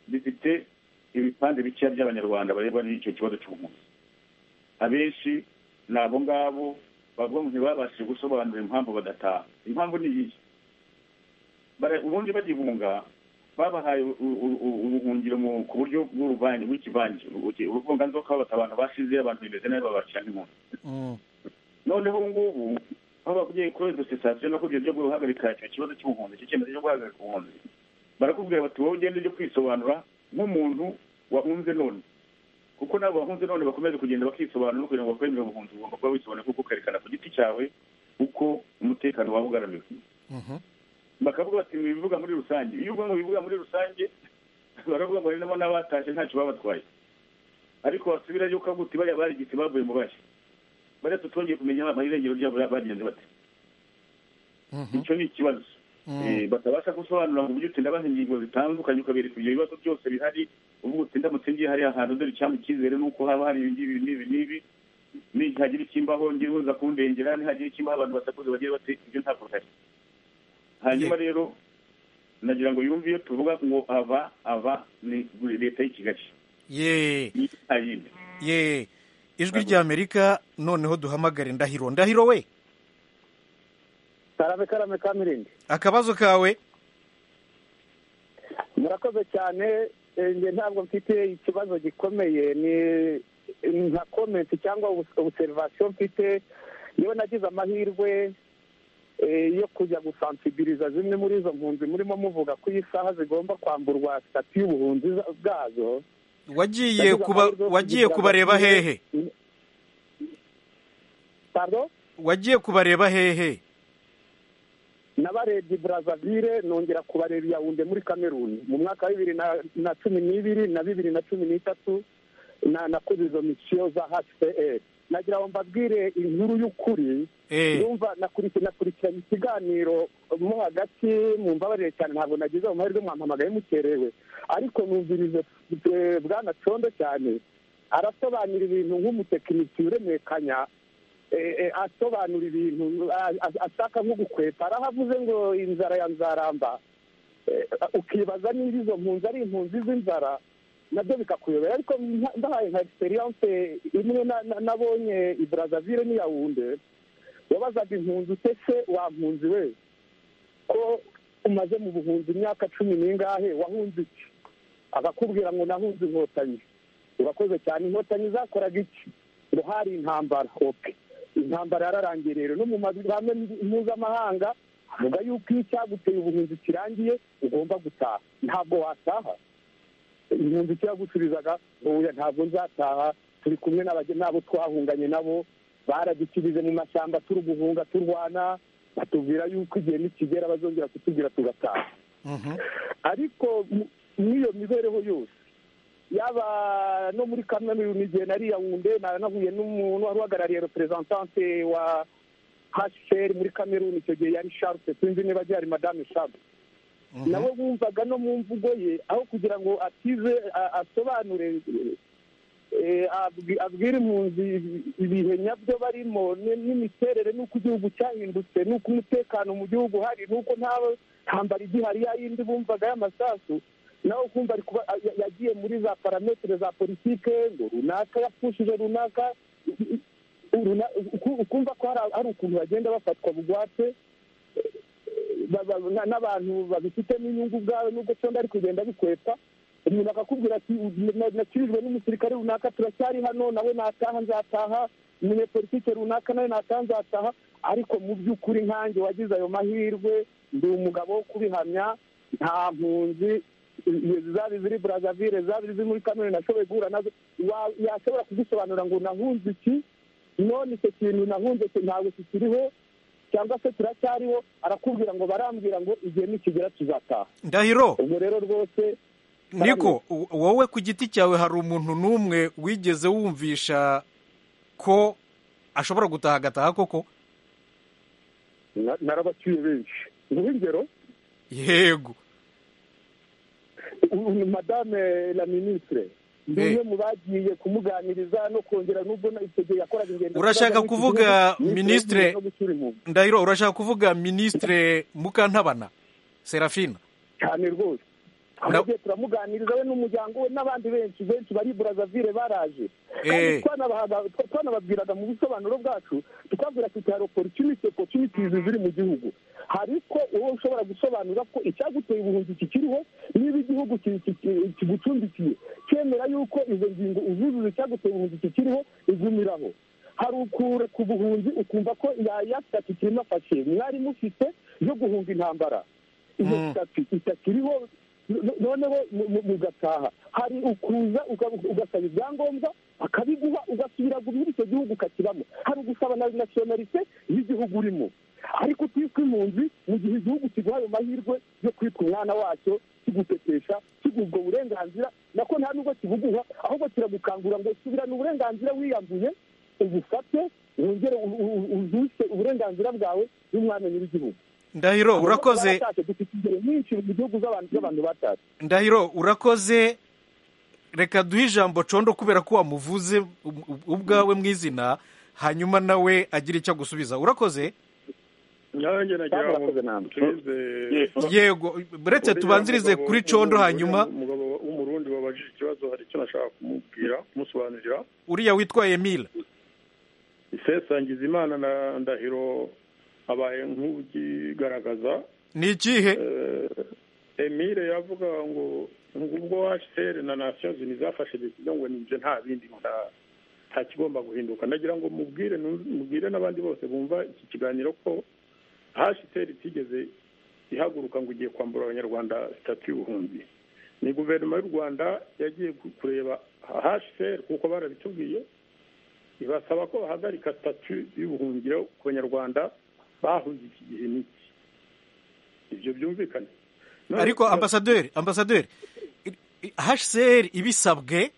bifite ibipande bikeya by'abanyarwanda barebwa n'icyo kibazo cy'ubuhunzi abenshi ni abo ngabo bavuga ngo ntibabashije gusobanura impamvu badataha impamvu ni iyi ubundi bagihunga babahaye ubuhungiro ku buryo bw'uruvange bw'ikivange uruvunganzoka babata abantu bashize abantu bimeze nabi babacira nk'impunzi noneho ubu ngubu aho bagiye kuri dositasiyo nako ibyo byo guhagarika icyo kibazo cy'ubuhunzi icyo cyemezo cyo guhagarika ubuhunzi barakubwira bati wowe ugende ujye kwisobanura nk'umuntu wahunze none kuko nabo bahunze none bakomeje kugenda bakisobanura kugira ngo bakwemere ubuhunzi ugomba kuba wisobanura kuko ukerekana ku giti cyawe uko umutekano waba ugaramiwe bakavuga bati bivuga muri rusange iyo uvuga ngo bivuga muri rusange baravuga ngo harimo n'abatashye ntacyo babatwaye ariko wasubira yuko avuga uti bariya barigitse bavuye mu bashya bariya tutongeye kumenya amarengero ryabo bagenzi bate icyo ni ikibazo batabasha gusobanura mu buryo utinda baha ingingo zitandukanye ukabereka ibyo bibazo byose bihari uvuga uti ndamutse ngiye hariya hantu dore icyampa icyizere nuko haba hari ibi n'ibi n'ibi nihagira ikimbaho ngira uza kundengera nihagira ikimbaho abantu batakoze bagiye bate ibyo ntabwo bihari hanyuma rero nagira ngo yumve iyo tuvuga ngo ava ava ni leta y'ikigali yeee yeee ijwi ry'amerika noneho duhamagare ndahiro ndahiro we karame karame ka mirindi akabazo kawe murakoze cyane njye ntabwo mfite ikibazo gikomeye ni nka komenti cyangwa obuserivasiyo mfite yewe nagize amahirwe yo kujya gusansibiliza zimwe muri izo mpunzi murimo muvuga ko iyi saha zigomba kwamburwa sitati y'ubuhunzi bwazo wagiye kuba wagiye kubareba hehe pardon wagiye kubareba hehe nabarebye Brazzaville nongera kubareba Yaounde muri Cameroon mu mwaka wa bibiri na cumi n'ibiri na bibiri na cumi n'itatu na nakoze izo misiyo za HCR nagira ngo mbabwire inkuru y'ukuri yumva nakurikiranye ikiganiro mo hagati mu mbabarire cyane ntabwo nagize mu mahirwe mwampamagaye mukerewe ariko numvirize bwana condo cyane arasobanura ibintu nk'umutekiniki uremekanya asobanura ibintu ashaka nko gukwepa arahavuze ngo inzara ya nzaramba ukibaza niba izo mpunzi ari impunzi z'inzara nabyo bikakuyobera ariko ndahaye nka egisperiyanse imwe nabonye i brazzaville n'iyawunde wabazaga impunzi utese wa mpunzi we ko umaze mu buhunzi imyaka cumi n'ingahe wahunze iki akakubwira ngo nahunze inkotanyi urakoze cyane inkotanyi zakoraga iki ngo hari intambara oke intambara yararangiye rero no mu mahame mpuzamahanga avuga yuko iyo icyaguteye ubuhunzi kirangiye ugomba gutaha ntabwo wataha impunzi kiragusubizaga ntuye ntabwo nzataha turi kumwe n'abo twahunganye nabo baradukirize mu mashyamba turi guhunga turwana batubwira yuko igihe nikigera bazongera kutubwira tugataha ariko n'iyo mibereho yose yaba no muri kaminuza igihe nariya wunde nanahuye n'umuntu wari uhagarariye reperezantante wa hasheri muri kameruni icyo gihe yari sharupe sinzi niba agihari madame sharupe nawe wumvaga no mu mvugo ye aho kugira ngo akize asobanure abwira impunzi ibihe nyabyo barimo n'imiterere n'uko igihugu cyahindutse n'uko umutekano mu gihugu uhari n'uko nta ntambara igihari ya yindi bumvaga y'amasasu nawe kumva ari kuba yagiye muri za parametere za politike ngo runaka yapfushije runaka ukumva ko hari ukuntu bagenda bafatwa bugwate n'abantu babifitemo inyungu ubwabo nubwo cyangwa ari kugenda bikwepa umuntu akakubwira ati nakirijwe n'umusirikare runaka turacyari hano nawe nataha nzataha umunyepolitike runaka nawe nataha nzataha ariko mu by'ukuri nkange wagize ayo mahirwe ndi umugabo wo kubihamya nta mpunzi zaba iziri burazavire zaba iziri muri kamere nashoboye guhura nazo yashobora kugusobanura ngo nahunze iki none icyo kintu nahunze ntabwo kikiriho cyangwa se kiracyariho arakubwira ngo barambwira ngo igihe nikigera tuzataha ndahiro ubwo rero rwose niko wowe ku giti cyawe hari umuntu n'umwe wigeze wumvisha ko ashobora gutaha agataha koko narabacyuye benshi nguhe ingero yego madame la minisitire ni umwe mu bagiye kumuganiriza no kongera nubwo icyo gihe yakoraga ingendo urashaka kuvuga minisitire ndahiro urashaka kuvuga minisitire mukantabana serafina cyane rwose tugiye turamuganiriza we n'umuryango we n'abandi benshi benshi bari burazavire baraje twanababwiraga mu busobanuro bwacu tukabwira ati hari opportunity opportunities ziri mu gihugu hariko wowe ushobora gusobanura ko icyaguteye ubuhunzi kikiriho niba igihugu kigucumbikiye cyemera yuko izo ngingo uzuzuza icyaguteye ubuhunzi kikiriho igumiraho hari ukure ku buhunzi ukumva ko yaya sitati kirimafashe mwari mufite yo guhunga intambara iyo sitati itakiriho noneho mugataha hari ukuza ugasaba ibyangombwa akabiguha ugasubira muri icyo gihugu ukakibamo hari ugusaba na nasiyonalite y'igihugu urimo ariko utitwa impunzi mu gihe igihugu kiguha ayo mahirwe yo kwitwa umwana wacyo kigutetesha kiguha ubwo burenganzira nako nta nubwo kibuguha ahubwo kiragukangura ngo subirane uburenganzira wiyambuye ubufate wongere uzuse uburenganzira bwawe n'umwanya nyir'igihugu ndahiro urakoze ndahiro urakoze reka duhe ijambo condo kubera ko wamuvuze ubwawe mu izina hanyuma nawe agira icyo agusubiza urakoze yego uretse tubanzirize kuri condo hanyuma umugabo w'umurundi wabajije ikibazo hari icyo nashaka kumubwira kumusobanurira uriya witwaye mila isesangizimana na ndahiro habaye nk'ugigaragaza ni ikihe emile yavuga ngo ubwo hcr na nations unies zafashe decision ngo nibyo nta bindi nta- nta kigomba guhinduka ndagira ngo mubwire nu- mubwire n'abandi bose bumva iki kiganiro ko hcr itigeze ihaguruka ngo igiye kwambura abanyarwanda sitati y'ubuhunzi ni guverinoma y'u rwanda yagiye ku- kureba hcr kuko barabitubwiye ibasaba ko bahagarika sitati y'ubuhungiro ku banyarwanda bahunze iki gihe n'iki ibyo byumvikane None ariko tuba- ambasaderi ambasaderi i- i- hcr ibisabwe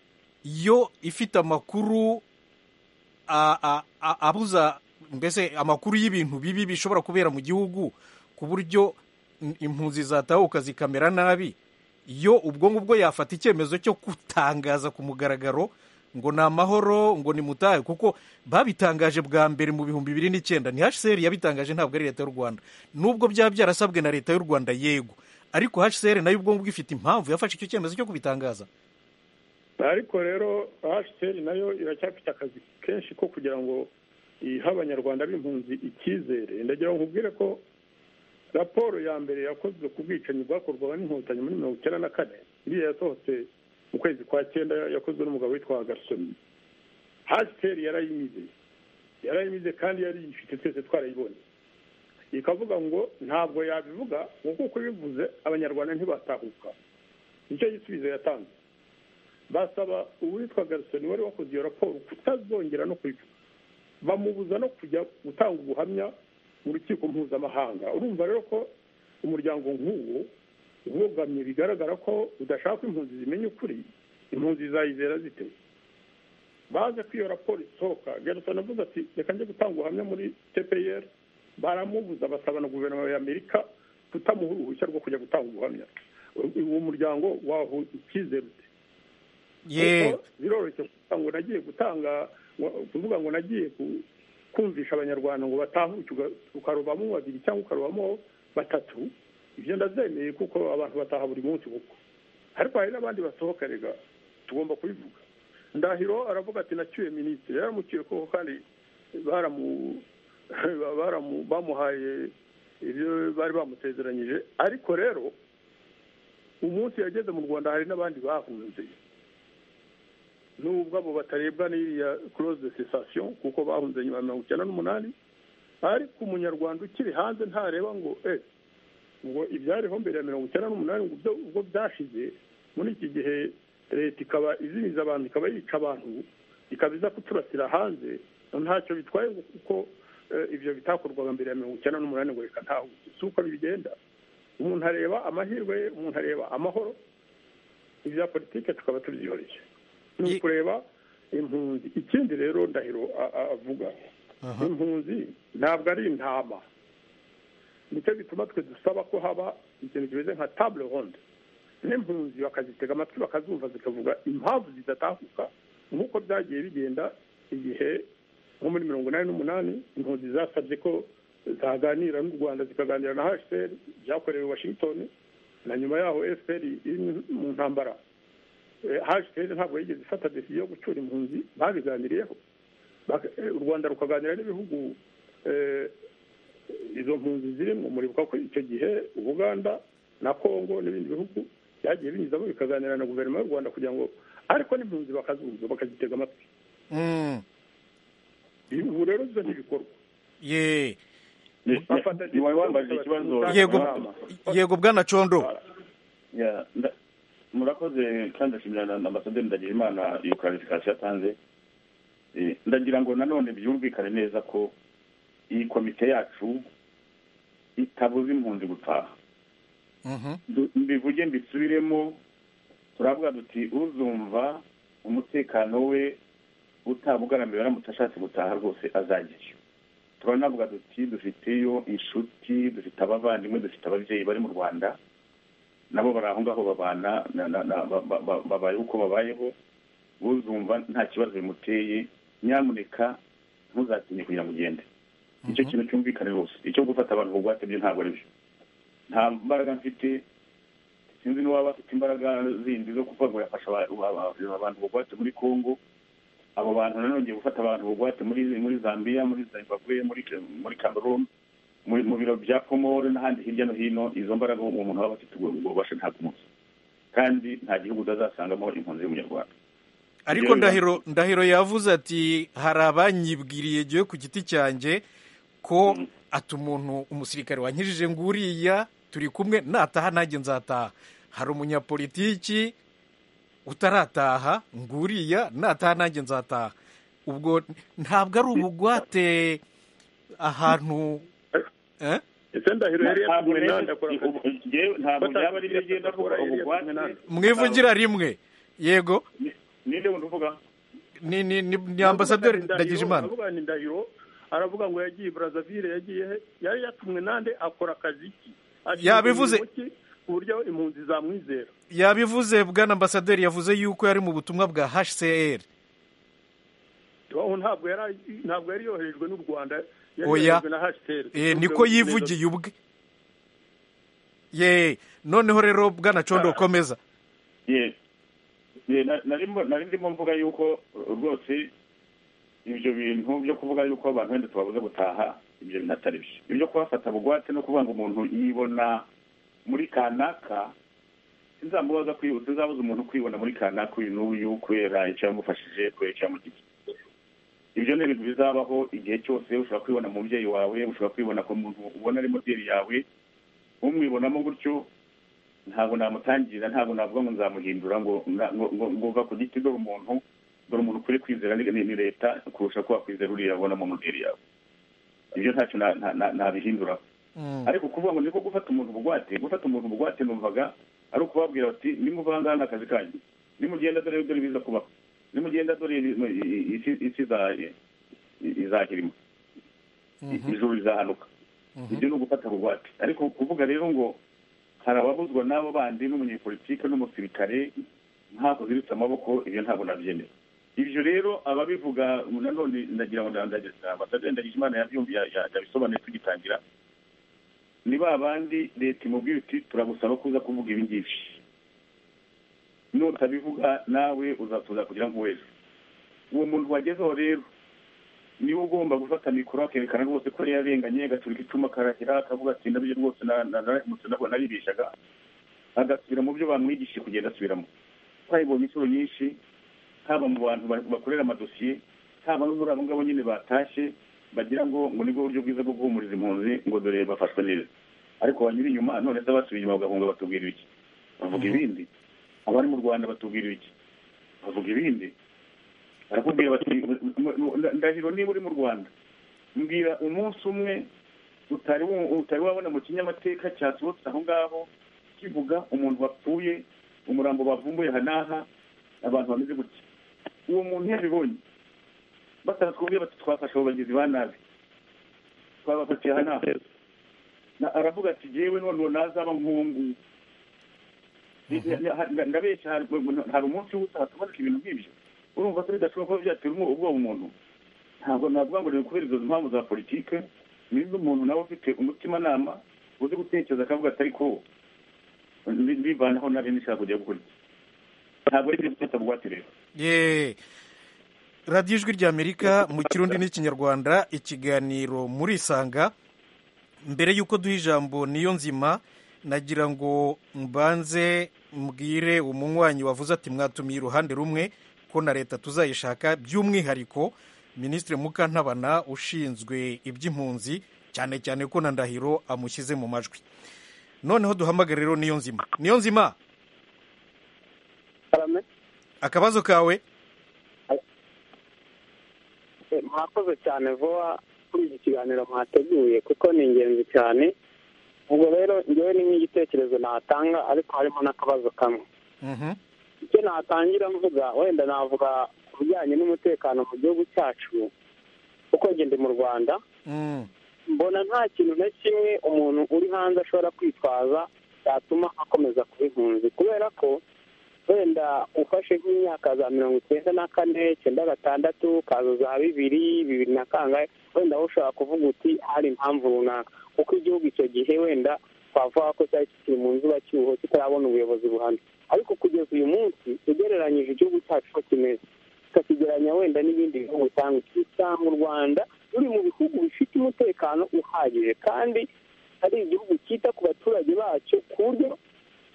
yo ifite amakuru a- a- a- abuza mbese amakuru y'ibintu bibi bishobora kubera mu gihugu ku buryo im- impunzi zatahuka zikamera nabi yo ubwo ngubwo yafata icyemezo cyo gutangaza ku mugaragaro ngo ni amahoro ngo ni mutahe kuko babitangaje bwa mbere mu bihumbi bibiri n'icyenda ni hcr yabitangaje ntabwo ari leta y'u rwanda nubwo byaba byarasabwe na leta y'u rwanda yego ariko hcr nayo ubwo ngubwo ifite impamvu yafashe icyo cyemezo cyo kubitangaza ariko rero hcr nayo iracyafite akazi kenshi ko kugira ngo ihe abanyarwanda b'impunzi icyizere ndagira ngo nkubwire ko raporo ya mbere yakozwe ku bwicanyi bwakorwaga n'inkotanyi muri mirongo icyenda na kane iriya yasohotse mu kwezi kwa cyenda yakozwe n'umugabo witwa gasoni hcr yarayimize yarayimize kandi yari ifite twese twarayibonye ikavuga ngo ntabwo yabivuga ngo kuko bivuze abanyarwanda ntibatahuka nicyo gisubizo yatanze basaba uwitwa garisoni wari wakoze iyo raporo kutazongera no kuyivuga bamubuza no kujya gutanga ubuhamya mu rukiko mpuzamahanga urumva rero ko umuryango nk'uwo ubogamye bigaragara ko udashaka ko impunzi zimenya ukuri impunzi zayizera zite baje ko iyo raporo isohoka garisoni avuze ati reka njye gutanga ubuhamya muri tpr baramubuza basaba na guverinoma y'amerika kutamuha uruhushya rwo kujya gutanga ubuhamya uwo muryango waho icyizere ute ye kuko biroroshye kuvuga ngo nagiye gutanga ngo- kuvuga ngo nagiye ku- kumvisha abanyarwanda ngo batahuke uga- ukarobamo babiri cyangwa ukarobamo batatu ibyo ndabyemeye kuko abantu bataha buri munsi kuko ariko hari n'abandi basohoka rega tugomba kubivuga ndahiro aravuga ati nacyuye minisitiri yaramucyuye kuko kandi baramu baramu bamuhaye ibyo bari bamutezeranyije ariko rero umunsi yageze mu rwanda hari n'abandi bahunze nubwo abo batarebwa n'iriya de sensation kuko bahunze nyuma ya mirongo icyenda n'umunani ariko umunyarwanda ukiri hanze ntareba ngo eh ngo ibyariho mbere ya mirongo icyenda n'umunani ngo byo- ubwo byashize muri iki gihe leta ikaba izimiza abantu ikaba yica abantu ikaba iza kuturasira hanze ntacyo bitwaye ngo kuko eh, ibyo bitakorwaga mbere ya mirongo icyenda n'umunani ngo reka ntawe si uko bigenda umuntu areba amahirwe ye umuntu areba amahoro ibya politike tukaba tubyihoreye ni Ye- ukureba impunzi ikindi rero ndahiro a- a- avuga Aha. impunzi ntabwo ari intama nicyo gituma twe dusaba ko haba ikintu kimeze nka table ronde n'impunzi bakazitega amatwi bakazumva zikavuga impamvu zidatahuka nk'uko byagiye bigenda igihe nko muri mirongo inani n'umunani impunzi zasabye ko zaganira n'u rwanda zikaganira na hcr byakorewe i washington na nyuma yaho fpr iri mu ntambara Eh, hcr ntabwo yigeze ifata decision yo gucyura impunzi babiganiriyeho Bak- eh, u rwanda rukaganira n'ibihugu eh, izo mpunzi zirimo muribuka ko icyo gihe ubuganda na kongo n'ibindi bihugu byagiye binyuzamo bikaganira na guverinoma y'u rwanda kugira ngo ariko n'impunzi bakazumva bakazitega amatwi Mm. ubu rero ibyo ntibikorwa ye bafata ntiwari decision wambajije ikibazo bakazitega yego inama. yego bwana condo Ya, nda- murakoze kandi ndashimira na na ambasaderi ndagira imana iyo clarification yatanze Eh, ndagira ngo nanone byumvikane neza ko iyi komite yacu itabuza impunzi gutaha Mhm. Du- mbivuge mbisubiremo turavuga duti uzumva umutekano we utabugaramuye aramutse ashatse gutaha rwose azajyayo turanavuga duti dufiteyo inshuti dufite abavandimwe dufite ababyeyi bari mu rwanda nabo bari aho ngaho babana na- na- na- ba- ba- ba- babayeho uko babayeho uzumva nta kibazo bimuteye nyamuneka ntuzatinye kugira ngo ugende nicyo kintu cyumvikane rwose icyo gufata abantu ku bugwate byo ntabwo ari byo nta mbaraga mfite sinzi n'uwaba afite imbaraga zindi zo kuvuga ngo yafasha aba- aba- aba- abantu bugwate muri congo abo bantu nanone ngiye gufata abantu bugwate muri muri zambia muri zimbabwe muri muri cameroon mu biro bya komore n'ahandi hirya no hino izo mbaraga umuntu aba afite ubwo bubasha ntabwo umunsi kandi nta gihugu utazasangamo impunzi y'umunyarwanda ariko ndahiro ndahiro yavuze ati hari abanyibwiriye giwe ku giti cyanjye ko ati umuntu umusirikare wankijije ngo uriya turi kumwe nataha nanjye nzataha hari umunyapolitiki utarataha ngo uriya nataha nanjye nzataha ubwo ntabwo ari ubugwate ahantu ntabwo byaba ari byo kuko ubugwate mwivugira rimwe yego ninde muntu uvuga ni ni ni ambasaderi ndagijimana ndahiro aravuga ngo yagiye Brazzaville yagiye he yari yatumwe nande akora akazi ki Yabivuze. ku buryo impunzi zamwizera yabivuze bwana ambasaderi yavuze yuko yari mu butumwa bwa hcr aho ntabwo yari ntabwo yari yoherejwe n'u Rwanda yari Oya. yoherejwe na HCR Eh, niko yivugiye ubwe ye noneho rero bwana condo komeza Ye- ye, na- narimo- nari ndimo mvuga yuko rwose ibyo bintu byo kuvuga yuko abantu wenda tubabuze gutaha ibyo bintu atari byo ibyo kubafata bugwate no kuvuga ngo umuntu yibona muri kanaka sinzamubaza kwibuka sinzabuza umuntu kwibona muri kanaka uyu n'uyu kubera icyo yamufashije kubera icyo yamugije ibyo ni ibintu bizabaho igihe cyose ushobora kwibona mu mubyeyi wawe ushobora kwibona ku muntu ubona ari moteri yawe umwibonamo gutyo ntabwo namutangira ntabwo navuga ngo nzamuhindura ngo na- ngo ngo- ngo uva ku giti dore umuntu dore umuntu ukwiye kwizera ni ni- ni leta kurusha ko wakwizera uriya ubona mu mubiri yawe ibyo ntacyo na- na- na- nabihindura ariko kuvuga ngo niko gufata umuntu bugwate gufata umuntu bugwate numvaga ari ukubabwira bati nimuvanga ni akazi kanyu nimugenda dore dore biza kubaho nimugenda dore i- i- isi isi iza- i- i- izahirima I- ijuru rizahanuka ibyo ni ugufata bugwate ariko kuvuga rero ngo hari ababuzwa n'abo bandi n'umunyepolitike n'umusirikare ntabwo ziritse amaboko ibyo ntabwo nabyemera ibyo rero ababivuga nanone ndagira ngo ndandageza ambasaderi ndagijimana yabyumviye yabisobanuye tugitangira ni ba bandi leta imubwira uti turagusaba kuza kuvuga ibi ngibi nutabivuga nawe uzatuza kugira nk'uwezi uwo muntu wagezeho rero niwe ugomba gufata mikoro akerekana rwose ko yari yarenganye agaturika icyuma akarahira akavuga ati nabyo rwose na- na- narahemutse nabwo naribeshaga agasubira mu byo bamwigishije kugenda asubiramo twayibonye inshuro nyinshi haba mu bantu ba- bakorera amadosiye haba no muri abo ngabo nyine batashye bagira ngo ngo nibwo buryo bwiza bwo guhumuriza impunzi ngo dore bafashwe neza ariko banyura inyuma none se abasubiye inyuma bagahunga batubwira iki bavuga ibindi abari mu rwanda batubwira iki bavuga ibindi barakubwira bati "Mu- mu- ndahiro niba uri mu rwanda mbwira umunsi umwe utari wa- utari wabona mu kinyamateka cyasohotse aho ngaho kivuga umuntu wapfuye umurambo bavumbuye aha n'aha abantu bameze gutya uwo muntu yabibonye batatwubwira bati twafashe abo bagizi ba nabi twabafatiye aha n'aha Na- aravuga ati jewe none uwo nazaba nkungu ndabeshya hari hari umunsi w'ubusa hataboneka ibintu nk'ibyo urumva ko bidashoboka ko byatera umwo- ubwoba umuntu ntabwo navuga ngo ni kubera izo mpamvu za politike ni iz'umuntu nawe ufite umutimanama uzi gutekereza akavuga ati ariko mbi- mbivanaho nari nishaka kujya gukora iki?" ntabwo ari ibyo gufata bugwate rero ye radiyo ijwi ry'amerika mu kirundi n'ikinyarwanda ikiganiro muri isanga mbere y'uko duha ijambo niyo nzima nagira ngo mbanze mbwire umunywanyi wavuze ati mwatumiye uruhande rumwe ko na leta tuzayishaka by'umwihariko minisitiri mukantabana ushinzwe iby'impunzi cyane cyane ko na ndahiro amushyize mu majwi noneho duhamagare rero niyo nzima niyo nzima akabazo kawe mwakoze cyane vuba kuri iki kiganiro mwateguye kuko ni ingenzi cyane ubwo rero ngewe ni nk'igitekerezo natanga ariko harimo n'akabazo kamwe Mhm. icyo natangira mvuga wenda navuga ku bijyanye n'umutekano mu gihugu cyacu uko ngende mu rwanda Mm. mbona nta kintu na kimwe umuntu uri hanze ashobora kwitwaza cyatuma akomeza kuba impunzi kubera ko wenda ufashe nk'imyaka za mirongo icyenda na kane icyenda gatandatu ukaza za bibiri bibiri na kangahe wenda wowe ushobora kuvuga uti hari impamvu runaka kuko igihugu icyo gihe wenda twavuga ko cyari kikiri mu nzuba cyuho kitarabona ubuyobozi buhamye ariko kugeza uyu munsi ugereranyije igihugu cyacu uko kimeze tukakigeranya wenda n'ibindi bihugu usanga usanga u rwanda ruri mu bihugu bifite umutekano uhagije kandi ari igihugu cyita ku baturage bacyo ku buryo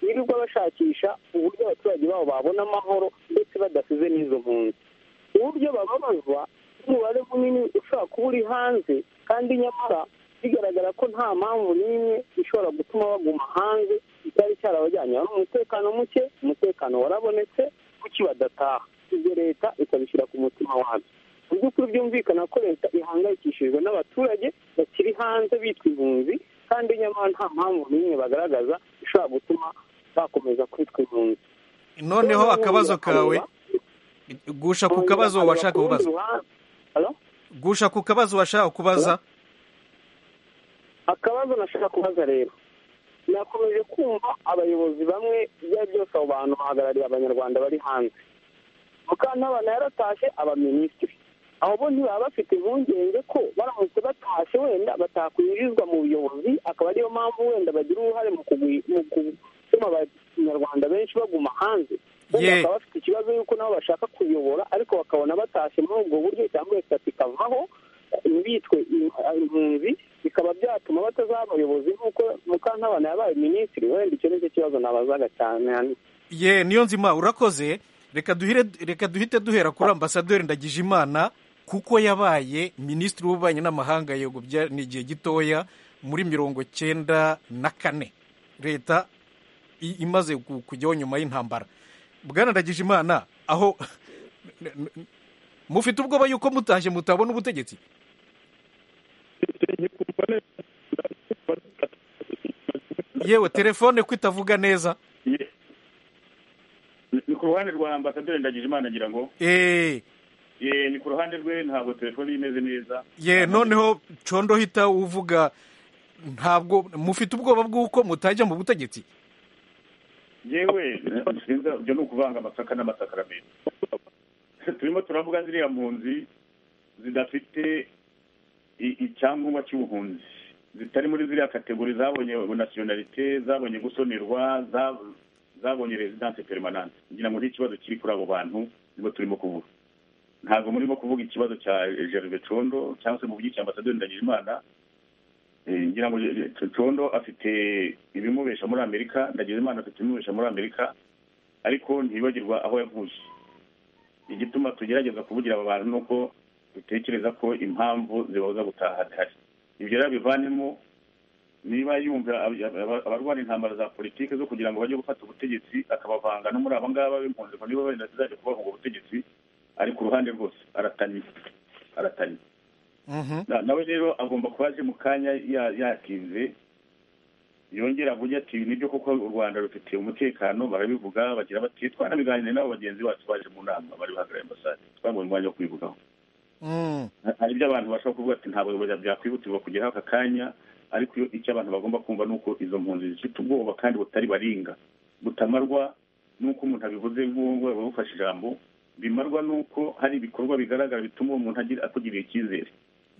birirwa bashakisha uburyo abaturage babo babona amahoro ndetse badasize n'izo mpunzi uburyo bababazwa n'umubare munini ushobora kuba uri hanze kandi nyamara bigaragara ko nta mpamvu n'imwe ishobora gutuma baguma hanze icyari cyarabajyanye hari umutekano muke umutekano warabonetse kuki badataha ibyo leta ikabishyira ku mutima wabyo mu by'ukuri byumvikana ko leta ihangayikishijwe n'abaturage bakiri hanze bitwa impunzi kandi nyamara nta mpamvu n'imwe bagaragaza ishobora gutuma bakomeza kwitwa impunzi noneho akabazo kawe gusha ku kabazo washaka kubaza gusha ku kabazo washaka kubaza akabazo nashaka kubaza rero nakomeje kumva abayobozi bamwe ibyo byose abo bantu bahagarariye abanyarwanda bari hanze mukantabana yaratashye abaminisitiri abo bo ntibaba bafite impungenge ko baramutse batashye wenda batakwinjizwa mu buyobozi akaba ariyo mpamvu wenda bagira uruhare mu gutuma abanyarwanda benshi baguma hanze Ye. bakaba bafite ikibazo yuko nabo bashaka kuyobora ariko bakabona batashye muri ubwo buryo cyangwa leta ikavaho bitwe impunzi bikaba byatuma batazaba abayobozi nk'uko mukantabana yabaye minisitiri wenda icyo ni cyo kibazo nabazaga cyane hano ye niyo nzima urakoze reka duhire reka duhite duhera kuri ambasaderi ndagijimana kuko yabaye minisitiri w'ububanyi n'amahanga yego bya- ni igihe gitoya muri mirongo cyenda na kane leta i- imaze ku- kujyaho nyuma y'intambara bwana ndagijimana aho mufite ubwoba yuko mutashye mutabona ubutegetsi yewe telefone ko itavuga neza ni ku ruhande rwa ambasaderi ndagijimana ngira ngo eee Eh, ni ku ruhande rwe ntabwo telefone imeze neza ye noneho condo hita uvuga ntabwo mufite ubwoba bw'uko mutajya mu butegetsi yewe sinza ibyo ni ukuvanga amasaka n'amasakaramentu turimo turavuga ziriya mpunzi zidafite i- icyangombwa cy'ubuhunzi zitari muri ziriya kategori zabonye nasiyonalite zabonye gusonerwa za- zabonye rezidanse perimanante ngira ngo n'ikibazo kiri kuri abo bantu nibwo turimo kuvuga ntabwo murimo kuvuga ikibazo cya gerve condo cyangwa se muvugishije ambasaderi ndagijimana Eh, ngira ngo Je- Je- condo afite ibimubesha muri amerika ndagijimana afite ibimubesha muri amerika ariko ntibibagirwa aho yavuye igituma tugerageza kuvugira aba bantu ni uko dutekereza ko impamvu zibabuza gutaha zihari ibyo rero bivanemo niba yumva ab- ab- abarwana intambara za politiki zo kugira ngo bajye gufata ubutegetsi akabavanga no muri aba ngaba b'impunzi ngo niba wenda zizajya kubaha ubwo butegetsi ari ku ruhande rwose aratanye aratanye Mhm. Na- nawe rero agomba kuba aje mu kanya ya- yakize yongera avuge ati "Ibi nibyo kuko u rwanda rufite umutekano barabivuga bagira bati twanabiganire n'abo bagenzi bacu baje mu nama bari bahagarariye ambasade twabonye umwanya wo kubivugaho Mm. hari ibyo abantu bashobora kuvuga ati ntabwo byakwihutirwa kugeraho aka kanya ariko iyo- icyo abantu bagomba kumva ni uko izo mpunzi zifite ubwoba kandi butari baringa butamarwa n'uko umuntu abivuze nk'uwo bufashe ijambo bimarwa n'uko hari ibikorwa bigaragara bituma uwo muntu agira- akugirira icyizere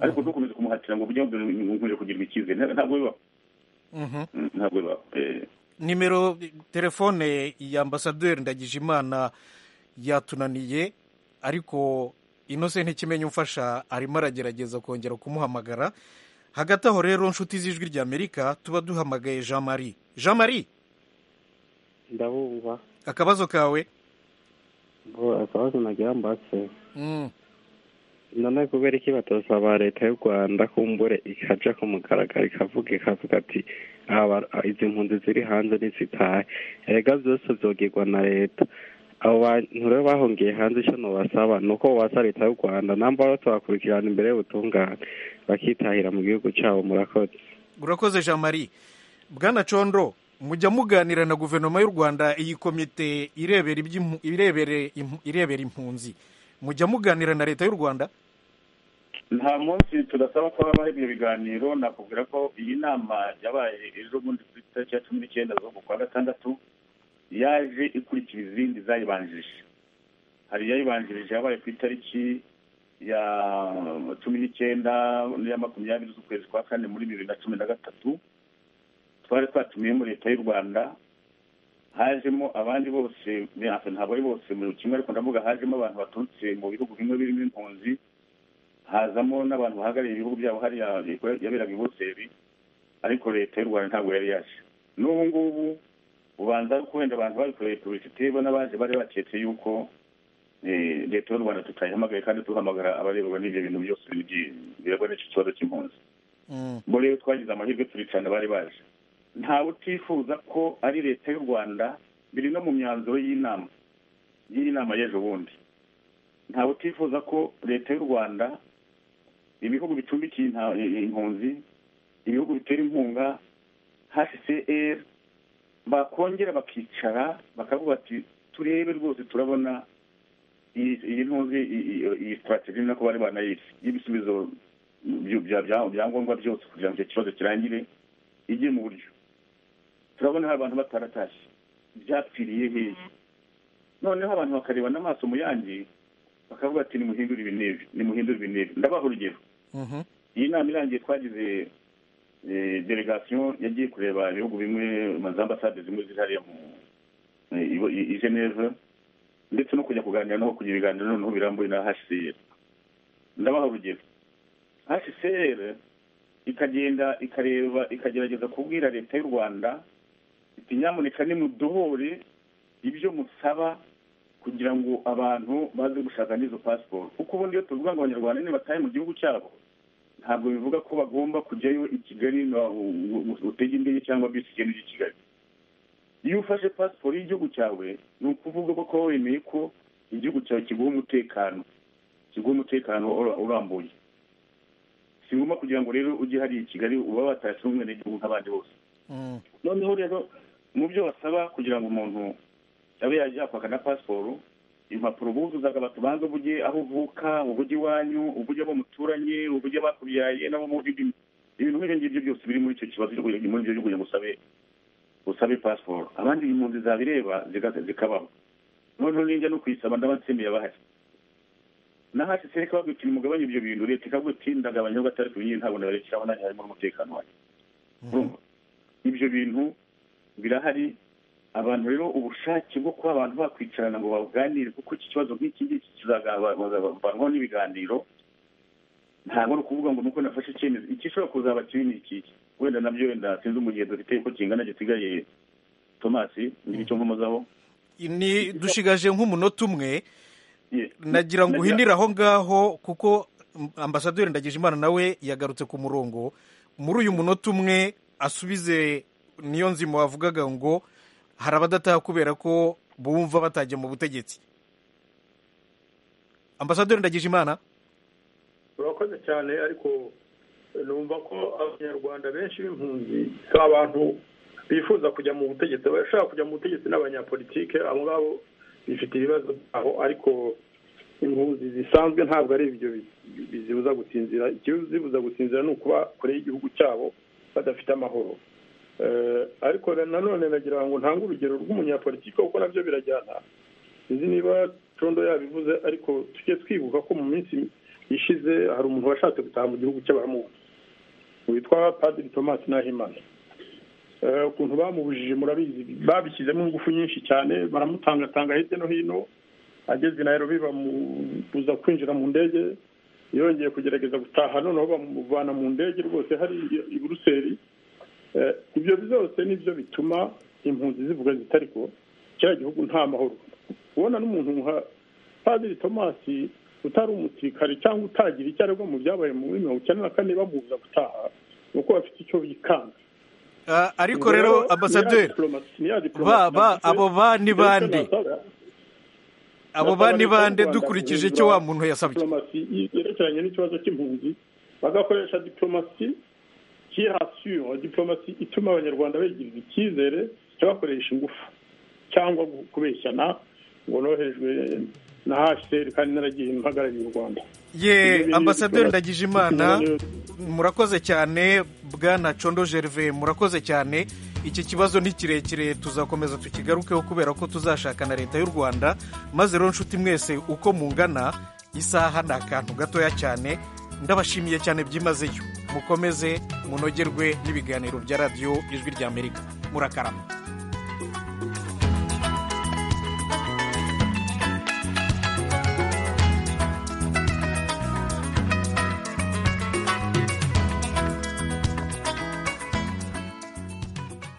ariko ntukomeze kumuhatira ngo ujye nkwiye kugirwa icyizere Nta- ntabwo bibaho Mhm. Mm, ntabwo bibaho Eh, nimero telefone ya ambasaderi ndagijimana yatunaniye ariko inose ntikimenya umfasha arimo aragerageza kongera kumuhamagara hagati aho rero nshuti z'ijwi rya amerika tuba duhamagaye jean marie jean marie ndabumva akabazo kawe bo akabazo nagira mbatse Mm. none kubera iki batosaba leta y'u rwanda kumbure ikaja ku mugaragaro ikavuga ikavuga ati "Aba- izi mpunzi ziri hanze ntizitahe erega byose vyogirwa na leta abo bantu rero bahungiye hanze ico nobasaba ni uko bobasa leta y'u rwanda namba bose bakurikirana imbere y'ubutungane bakitahira mu gihugu cabo murakoze urakoze jean marie bwana condo mujya muganira na guverinoma y'u rwanda iyi komite irebera iby'impu- irebere impu- irebera impunzi mujya muganira na leta y'u rwanda nta munsi tudasaba ko habaho ibyo biganiro nakubwira ko iyi nama yabaye ejo bundi ku itariki ya cumi n'icyenda z'uku kwa gatandatu yaje ikurikira izindi zayibanjirije hari iyayibanjirije yabaye ku itariki ya cumi n'icyenda n'iya makumyabiri z'ukwezi kwa kane muri bibiri na cumi na gatatu twari twatumiyemo leta y'u rwanda hajemo abandi bose ntabwo ari bose mu kimwe ariko ndavuga hajemo abantu baturutse mu bihugu bimwe birimo impunzi hazamo n'abantu bahagarariye ibihugu byabo hariya yaberaga i Buruseli ariko leta y'u rwanda ntabwo yari yaje n'ubu ngubu ubanza wenda abantu babikoreye publicité bo n'abaje bari baketse yuko leta y'u rwanda tutayihamagaye kandi duhamagara abarebwa n'ibyo bintu byose birebwa n'icyo kibazo cy'impunzi ubwo rero twagize amahirwe turi cyane bari baje ntawe utifuza ko ari leta y'u rwanda biri no mu myanzuro y'inama y'iyi nama y'ejo bundi ntawe utifuza ko leta y'u rwanda ibihugu bicumbikiye impunzi ibihugu bitera inkunga hcr bakongera bakicara bakavuga ati turebe rwose turabona iyi ntuzi iyi sitrategi nako bari banayise y'ibisubizo byangombwa byose kugira ngo icyo kibazo kirangire igiye mu buryo turabona hari abantu bataratashye byapfiriye hehe noneho abantu bakareba n'amaso mu yandi bakavuga ati nimuhindure ibi n'ibi nimuhindure ibi n'ibi ndabaha urugero iyi nama irangiye twagize delegasiyo yagiye kureba ibihugu bimwe za ambasade zimwe ziri hariya i geneve ndetse no kujya kuganira no kugira ibiganiro noneho birambuye na hcr ndabaha urugero hcr ikagenda ikareba ikagerageza kubwira leta y'u rwanda iti nyamuneka nimudohore ibyo musaba kugira ngo abantu baze gushaka n'izo pasiporo kuko ubundi iyo tuvuga ngo abanyarwanda nibataye mu gihugu cyabo ntabwo bivuga ko bagomba kujyayo i kigali utege indege cyangwa bisi igenda ijya i kigali iyo ufashe pasiporo y'igihugu cyawe ni ukuvuga ko wemeye ko igihugu cyawe kiguha umutekano kiguha umutekano urambuye si ngombwa kugira ngo rero ujye hariya i kigali uba watashe umwenegihugu nk'abandi bose noneho rero mu byo basaba kugira ngo umuntu abe yajya kwaka na pasiporo impapuro buzuzaga batubanza ubuge aho uvuka ubuge iwanyu ubuge abo muturanye ubuge bakubyaye nabo mubi ibintu nk'ibyo ngibyo byose biri muri icyo kibazo cyo kugira ngo usabe usabe pasiporo abandi impunzi zabireba zikabaho noneho ninjya no kuyisaba ndaba nsemeye abahari na hasi sereka bagukina umugabane ibyo bintu leta ikagutindagabanya ndagabanya gatandatu nyine ntabwo nabarekeraho nanjye harimo n'umutekano wanjye ibyo bintu birahari abantu rero ubushake bwo kuba abantu bakwicarana ngo baganire kuko iki kibazo nk'iki ngiki kizavanwaho n'ibiganiro ntabwo ni ukuvuga ngo nuko nafashe icyemezo igishobora kuzaba kibi ni iki wenda nabyo wenda sinzi umugihe dufite uko kingana gisigaye tomasi n'icyo mvumazaho ni dushigaje nk'umunota umwe nagira ngo uhindire aho ngaho kuko ambasaderi Ndagijimana nawe yagarutse ku murongo muri uyu munota umwe asubize niyo nzima wavugaga ngo hari abadataha kubera ko bumva batajya mu butegetsi ambasaderi Ndagijimana urakoze cyane ariko numva ko abanyarwanda benshi b'impunzi si abantu bifuza kujya mu butegetsi abashaka kujya mu butegetsi n'abanyapolitike abo ngabo bifite ibibazo aho ariko impunzi zisanzwe ntabwo ari ibyo bizibuza gusinzira ikizibuza gusinzira ni ukuba kure y'igihugu cyabo badafite amahoro ariko nanone nagira ngo ntange urugero rw'umunyapolitiki kuko nabyo birajyana sinzi niba condo yabivuze ariko tujye twibuka ko mu minsi ishize hari umuntu washatse gutaha mu gihugu cy'abamuzi witwa padiri tomasi nahimana ukuntu bamubujije murabizi babishyizemo ingufu nyinshi cyane baramutangatanga hirya no hino ageze nayirobi bamubuza kwinjira mu ndege yongeye kugerageza gutaha noneho bamuvana mu ndege rwose hari i buruseli ibyo byose nibyo bituma impunzi zivuga zitari ko kiriya gihugu nta mahoro ubona n'umuntu nka padiri tomasi utari umusirikare cyangwa utagira icyo aregwa mu byabaye muri mirongo icyenda na kane bamubuza gutaha ni uko bafite icyo bikanga ariko rero ambasaderi ba abo ba ni bande abo ba ni bande dukurikije icyo wa muntu yasabye yerekeranye n'ikibazo cy'impunzi bagakoresha diporomasi kirasura diporomasi ituma abanyarwanda begirira icyizere cyabakoresha ingufu cyangwa kubeshyana ngo noherejwe na hcr kandi naragiye mpagarariye u rwanda ye ambasaderi ndagijimana murakoze cyane bwana condo gerve murakoze cyane iki kibazo ni kirekire tuzakomeza tukigarukeho kubera ko tuzashaka na leta y'u rwanda maze rero nshuti mwese uko mungana isaha ni akantu gatoya cyane ndabashimiye cyane byimazeyo mukomeze munogerwe n'ibiganiro bya radiyo ijwi ry'amerika murakarama